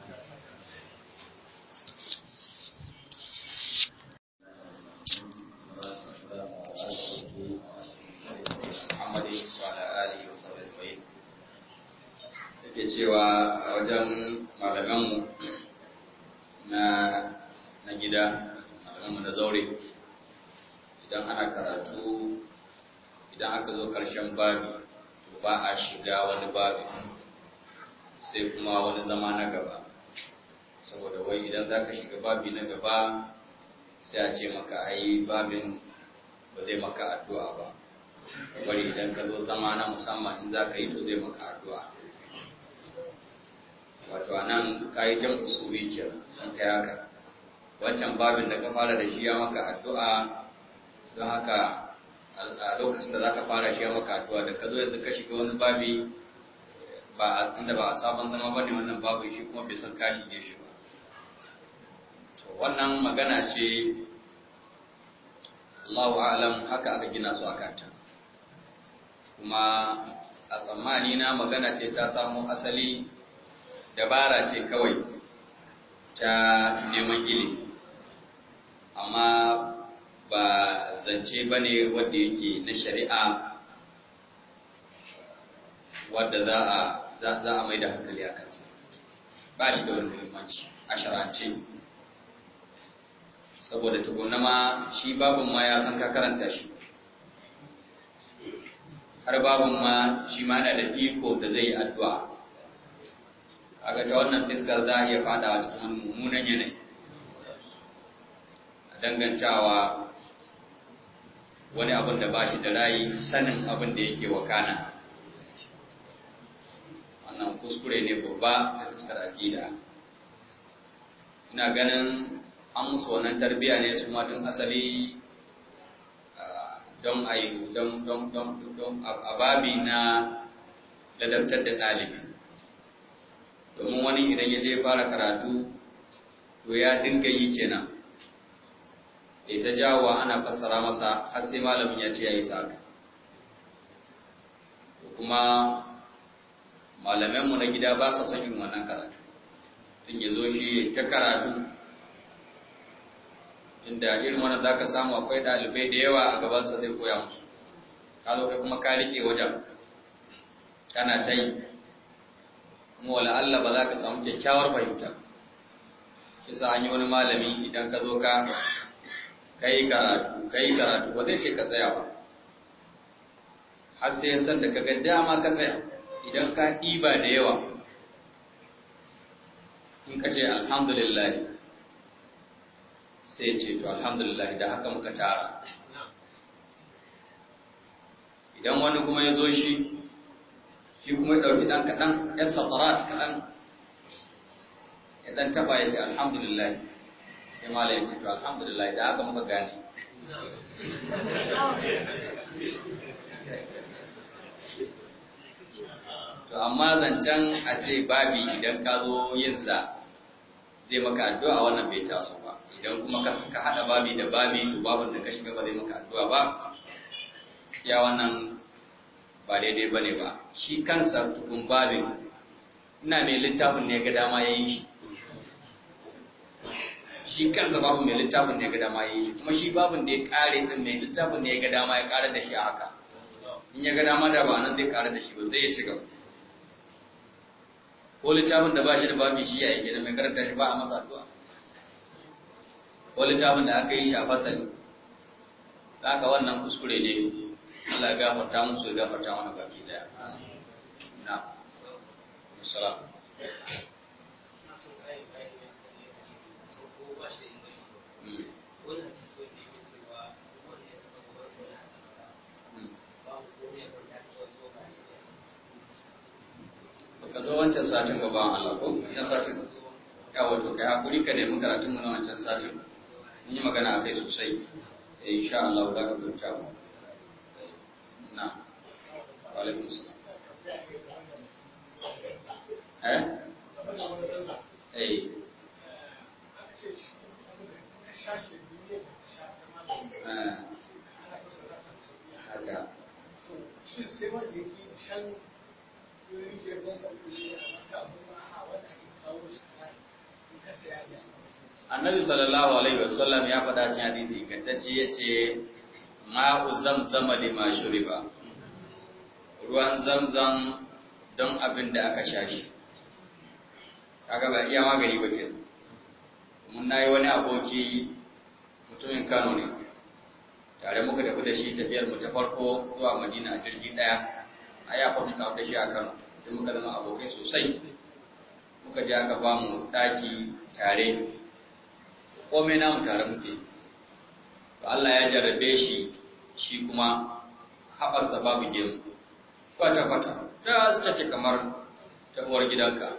S1: Muhammad wa ala alihi wa sahbihi ajma'in yake cewa a wajen malamanmu na na gida malamanmu na zaure idan ana karatu idan aka zo ƙarshen babi to ba a shiga wani babi sai kuma wani zama na gaba saboda wai idan za ka shiga babi na gaba sai a ce maka ai babin ba zai maka addu'a ba bari idan ka zo zama na musamman in za ka yi to zai maka addu'a wato a nan ka yi jan usuri ke don kai haka wancan babin da ka fara da shi ya maka addu'a don haka a lokacin da za ka fara shi ya maka addu'a da ka zo yanzu ka shiga wani babi ba a inda ba a sabon zama ba ne wannan babu shi kuma bai san ka shige shi ba to wannan magana ce Allahu a'lam haka aka gina su a kanta kuma a tsammani na magana ce ta samu asali dabara ce kawai ta neman ilimi amma ba zance ba ne wadda yake na shari'a wadda za a mai da hankali a kansa ba shi da wani muhimmanci a shara'ance saboda tukuna ma shi babin ma ya san ka karanta shi har babin ma shi ma na da iko da zai yi addu'a kaga ta wannan fiskar za a iya fadawa cikin wani mummunan yanayi a dangantawa wani abin da ba shi da rayi sanin abin da yake wakana wannan kuskure ne babba da fuskar aƙida ina ganin an musu wannan tarbiya ne su matun asali don a yi don a babi na ladabtar da ɗalibi domin wani idan ya je fara karatu to ya dinga yi kenan ya ta jawo ana fassara masa har sai malamin ya ce ya yi saka kuma malamanmu na gida ba sa son yin wannan karatu tun ya zo shi ta karatu inda irin wannan za ka samu akwai ɗalibai da yawa a gabansa zai koya musu ka zo kai kuma ka rike wajen kana ta yi kuma wala Allah ba za ka samu kyakkyawar fahimta kisa an yi wani malami idan ka zo ka kai karatu kai karatu ba zai ce ka tsaya ba har sai ya san da ka ga dama ka tsaya idan ka ɗiba da yawa in ka ce alhamdulillah sai ce to alhamdulillah da haka muka tara idan wani kuma ya zo shi shi kuma ya ɗauki ɗan kaɗan ya satarat kaɗan ya ɗan taɓa ya ce alhamdulillah sai mala ya ce to alhamdulillah da haka muka gane to amma zancen a ce babi idan ka zo yinsa zai maka addu'a wannan bai taso ba idan kuma ka haɗa babi da babi to babin da ka shiga ba zai maka addu'a ba ya wannan ba daidai ba ne ba shi kansa tukun babin ina mai littafin ne ga dama ya yi shi shi kansa babu mai littafin ne ga dama ya yi shi kuma shi babin da ya kare din mai littafin ne ga dama ya kare da shi a haka in ya ga dama da ba nan zai kare da shi ba sai ya ci gaba ko littafin da ba shi da babi shi ya yake da mai karanta shi ba a masa addu'a ko littafin da aka yi shi a fasali haka wannan kuskure ne Allah ya gafarta musu ya gafarta mana baki daya na salam ka zo wancan satin ba bawan Allah ko wancan satin ya wato kai hakuri ka nemi karatun mu na wancan satin mun yi magana akai sosai eh insha Allah za ka gurta mu na wa alaikum salam eh eh haka
S2: shi sai wanda yake can rijiyar zanzan kuɗi a maka kuma a wata ake kawo shi a in ka saya da
S1: annabi sallallahu alaihi wasallam ya faɗa cikin hadisi ingantacce yace ma'u zamzama lima shuriba ruwan zamzam don abin da aka sha shi kaga ba iya magani ba ke mun nayi wani aboki mutumin Kano ne tare muka tafi da shi tafiyar mu ta farko zuwa Madina a jirgi daya a ya fa muka da shi a Kano sai muka zama abokai sosai muka je aka ba mu daki tare komai namu tare muke to Allah ya jarrabe shi shi kuma haɓarsa babu gemu kwata-kwata da suka ce kamar ta uwar gidanka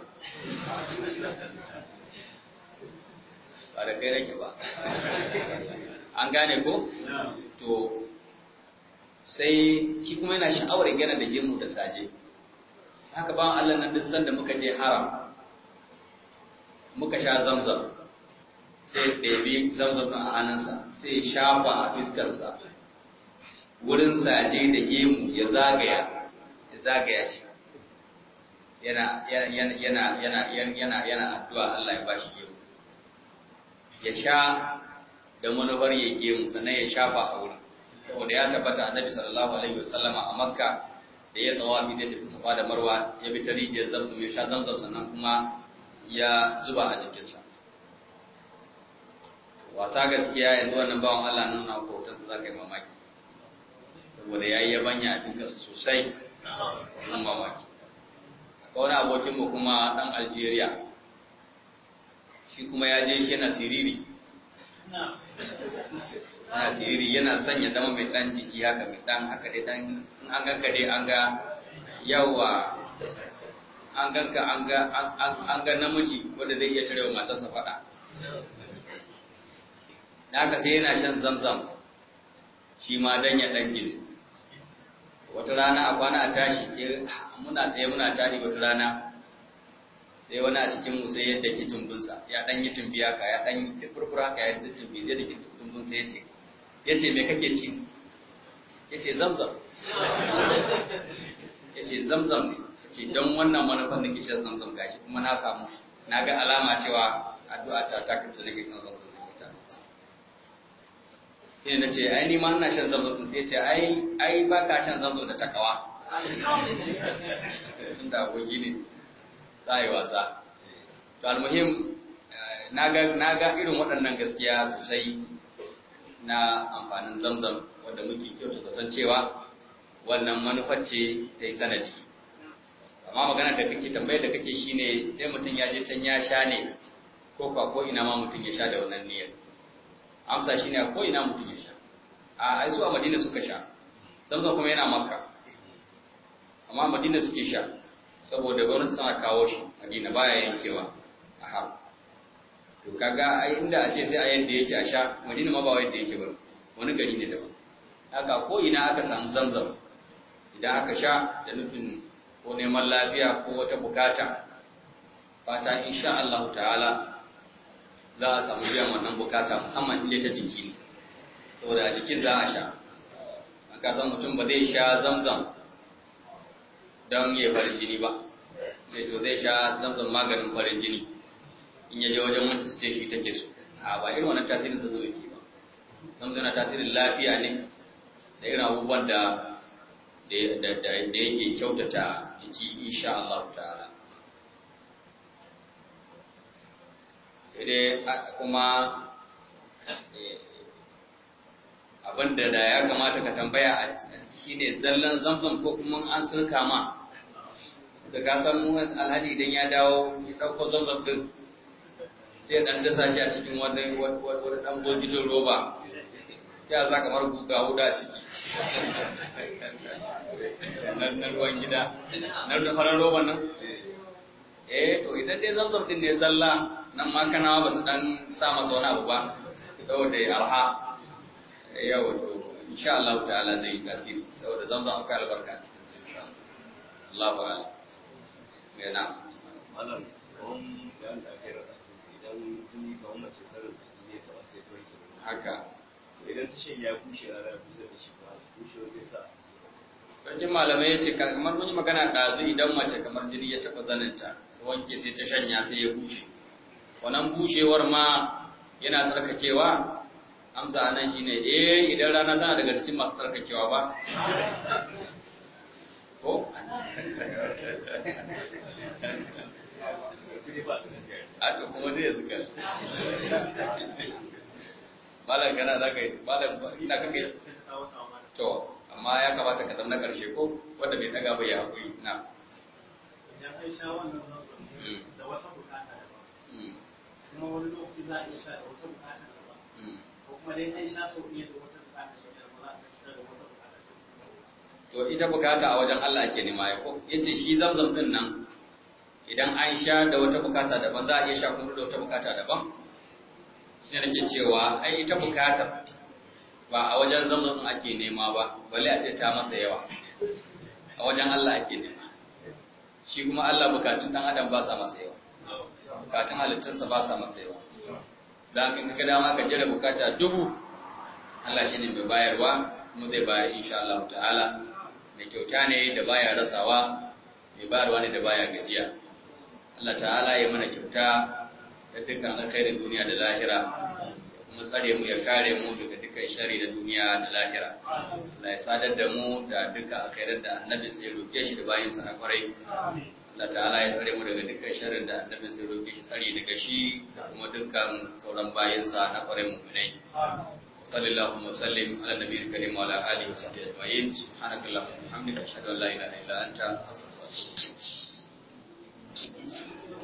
S1: ba da kai rake ba an gane ko? to sai shi kuma yana sha'awar gana da gemu da saje haka ba Allah nan duk sanda muka je haram muka sha zamzam sai ɗabi zamzam a hannunsa sai shafa a fiskarsa wurin saje da gemu ya zagaya ya zagaya shi yana yana yana yana yana yana addu'a Allah ya bashi gemu ya sha da manufar ya gemu sannan ya shafa a wurin saboda ya tabbata annabi sallallahu alaihi wasallama a makka da ya tsawafi da tafi safa da marwa ya bi ta rijiyar zamzam ya sha zamzam sannan kuma ya zuba a jikinsa wasa gaskiya yanzu wannan bawan Allah nuna ko hotonsa za ka yi mamaki saboda ya yi yabanya a fiskarsa sosai wannan mamaki akwai wani abokinmu kuma ɗan algeria shi kuma ya je shi yana siriri yana siriri yana sanya dama mai ɗan jiki haka mai ɗan haka dai ɗan in an ganka dai an ga yawa an ganka an ga namiji wanda zai iya cire wa matarsa faɗa da haka sai yana shan zamzam shi ma dan ya dan gini wata rana a kwana a tashi sai muna tsaye muna tari wata rana sai wani a cikin mu sai yadda ke tumbinsa ya dan yi tumbi haka ya dan yi furfura haka ya yi tumbi zai da ke tumbinsa ya ce ya ce me kake ci ya ce zamzam ya ce zamzam ne ya ce don wannan manufan da ke shan zamzam gashi kuma na samu na ga alama cewa addu'a ta ta kirta nake shan zamzam sai na ce ai ni ma ina shan zamzam sai ce ai ai ba ka shan zamzam da takawa tun da agogi ne za a yi wasa to almuhim na ga irin waɗannan gaskiya sosai na amfanin zamzam wanda muke kyauta zaton cewa wannan manufar ce ta yi sanadi amma magana da kake tambayar da kake shine sai mutum ya je can ya sha ne ko kwa ko ina ma mutum ya sha da wannan niyyar amsa shi ne ko ina mutum ya sha a ai su a madina suka sha zamzam kuma yana makka amma madina suke sha saboda gwamnati tana kawo shi madina baya yankewa a har to kaga ai inda a ce sai a yadda yake a sha madina ma ba yadda yake ba wani gari ne daban haka ko ina aka samu zamzam idan aka sha da nufin ko neman lafiya ko wata bukata fata insha Allah ta'ala za a samu biyan wannan bukata musamman inda ta jiki ne saboda a jikin za a sha a kasan mutum ba zai sha zamzam don ya farin jini ba sai to zai sha zamzam maganin farin jini in ya je wajen wata ta ce shi take so a ba irin wannan tasirin da zo yake ba zamzam na tasirin lafiya ne da irin abubuwan da da yake kyautata jiki insha Allah ta'ala sai dai kuma abinda da ya kamata ka tambaya a shi ne zallan zamzam ko kuma an sirka ma da ka san alhaji idan ya dawo ya ɗauko zamzam din sai ya ɗan dasa shi a cikin wani wani ɗan bokitin roba sai a za kamar guga huda a ciki na ruwan gida na ruwan farar roban nan eh to idan dai zamzam din ne zalla nan ma kanawa ba su dan sa masa wani abu ba saboda ya arha yawa to insha Allah ta'ala zai yi tasiri saboda zamzam akwai albarka a cikin sai insha Allah ba ya na
S3: malam kawon bayan da ake rada idan jini kawon mace tsarin da jini ya taɓa sai kawai kenan
S1: haka
S3: idan tashin ya kushe rana ya kusa da shi ba kushe zai sa
S1: cikin malamai ya ce kamar mun yi magana ɗazu idan mace kamar jini ya taɓa zaninta ta wanke sai ta shanya sai ya bushe wannan bushewar ma yana tsarkakewa amsa anan shine eh idan rana tana daga cikin masu tsarkakewa ba ko a to kuma dai yanzu kan malam kana za ka yi malam ina kaka yi to amma ya kamata ka zama na ƙarshe ko wanda bai daga bai ya haƙuri na
S4: idan an sha wannan zamzam
S1: Mm.
S4: da wata bukata daban
S1: Mm,
S4: kuma wani lokaci za a iya sha da wata bukata daban
S1: mm.
S4: ko kuma dai an sha sau ɗaya da wata bukata sau ɗaya ba za a sha da wata bukata sau ɗaya
S1: to ita bukata a wajen Allah ake nema ya ko yace shi zamzam din nan idan an sha da wata bukata daban za a iya sha kuma da wata bukata daban shi ne nake cewa ai ita bukata ba a wajen zamzam din ake nema ba balle a ce ta masa yawa a wajen Allah ake nema shi kuma Allah bukatun dan adam ba sa masa yawa bukatun halittarsa ba sa masa yawa da haka in ka dama ka jira bukata dubu Allah shi ne mai bayarwa kuma zai bayar insha Allah ta'ala mai kyauta ne da baya rasawa mai bayarwa ne da baya gajiya Allah ta'ala ya mana kyauta da dukkan alkhairin duniya da lahira ya kuma tsare mu ya kare mu daga dukkan shari da duniya da lahira Allah ya sadar da mu da dukkan alkhairan da annabi sai roke shi da bayin sa na kwarai Allah ta'ala ya tsare mu daga dukkan sharrin da annabi sai roke shi tsare daga shi da kuma dukkan sauran bayin sa na kwarai mu'minai وصلى اللهم وسلم على النبي الكريم وعلى اله وصحبه اجمعين سبحانك اللهم وبحمدك اشهد ان لا اله الا انت استغفرك واتوب اليك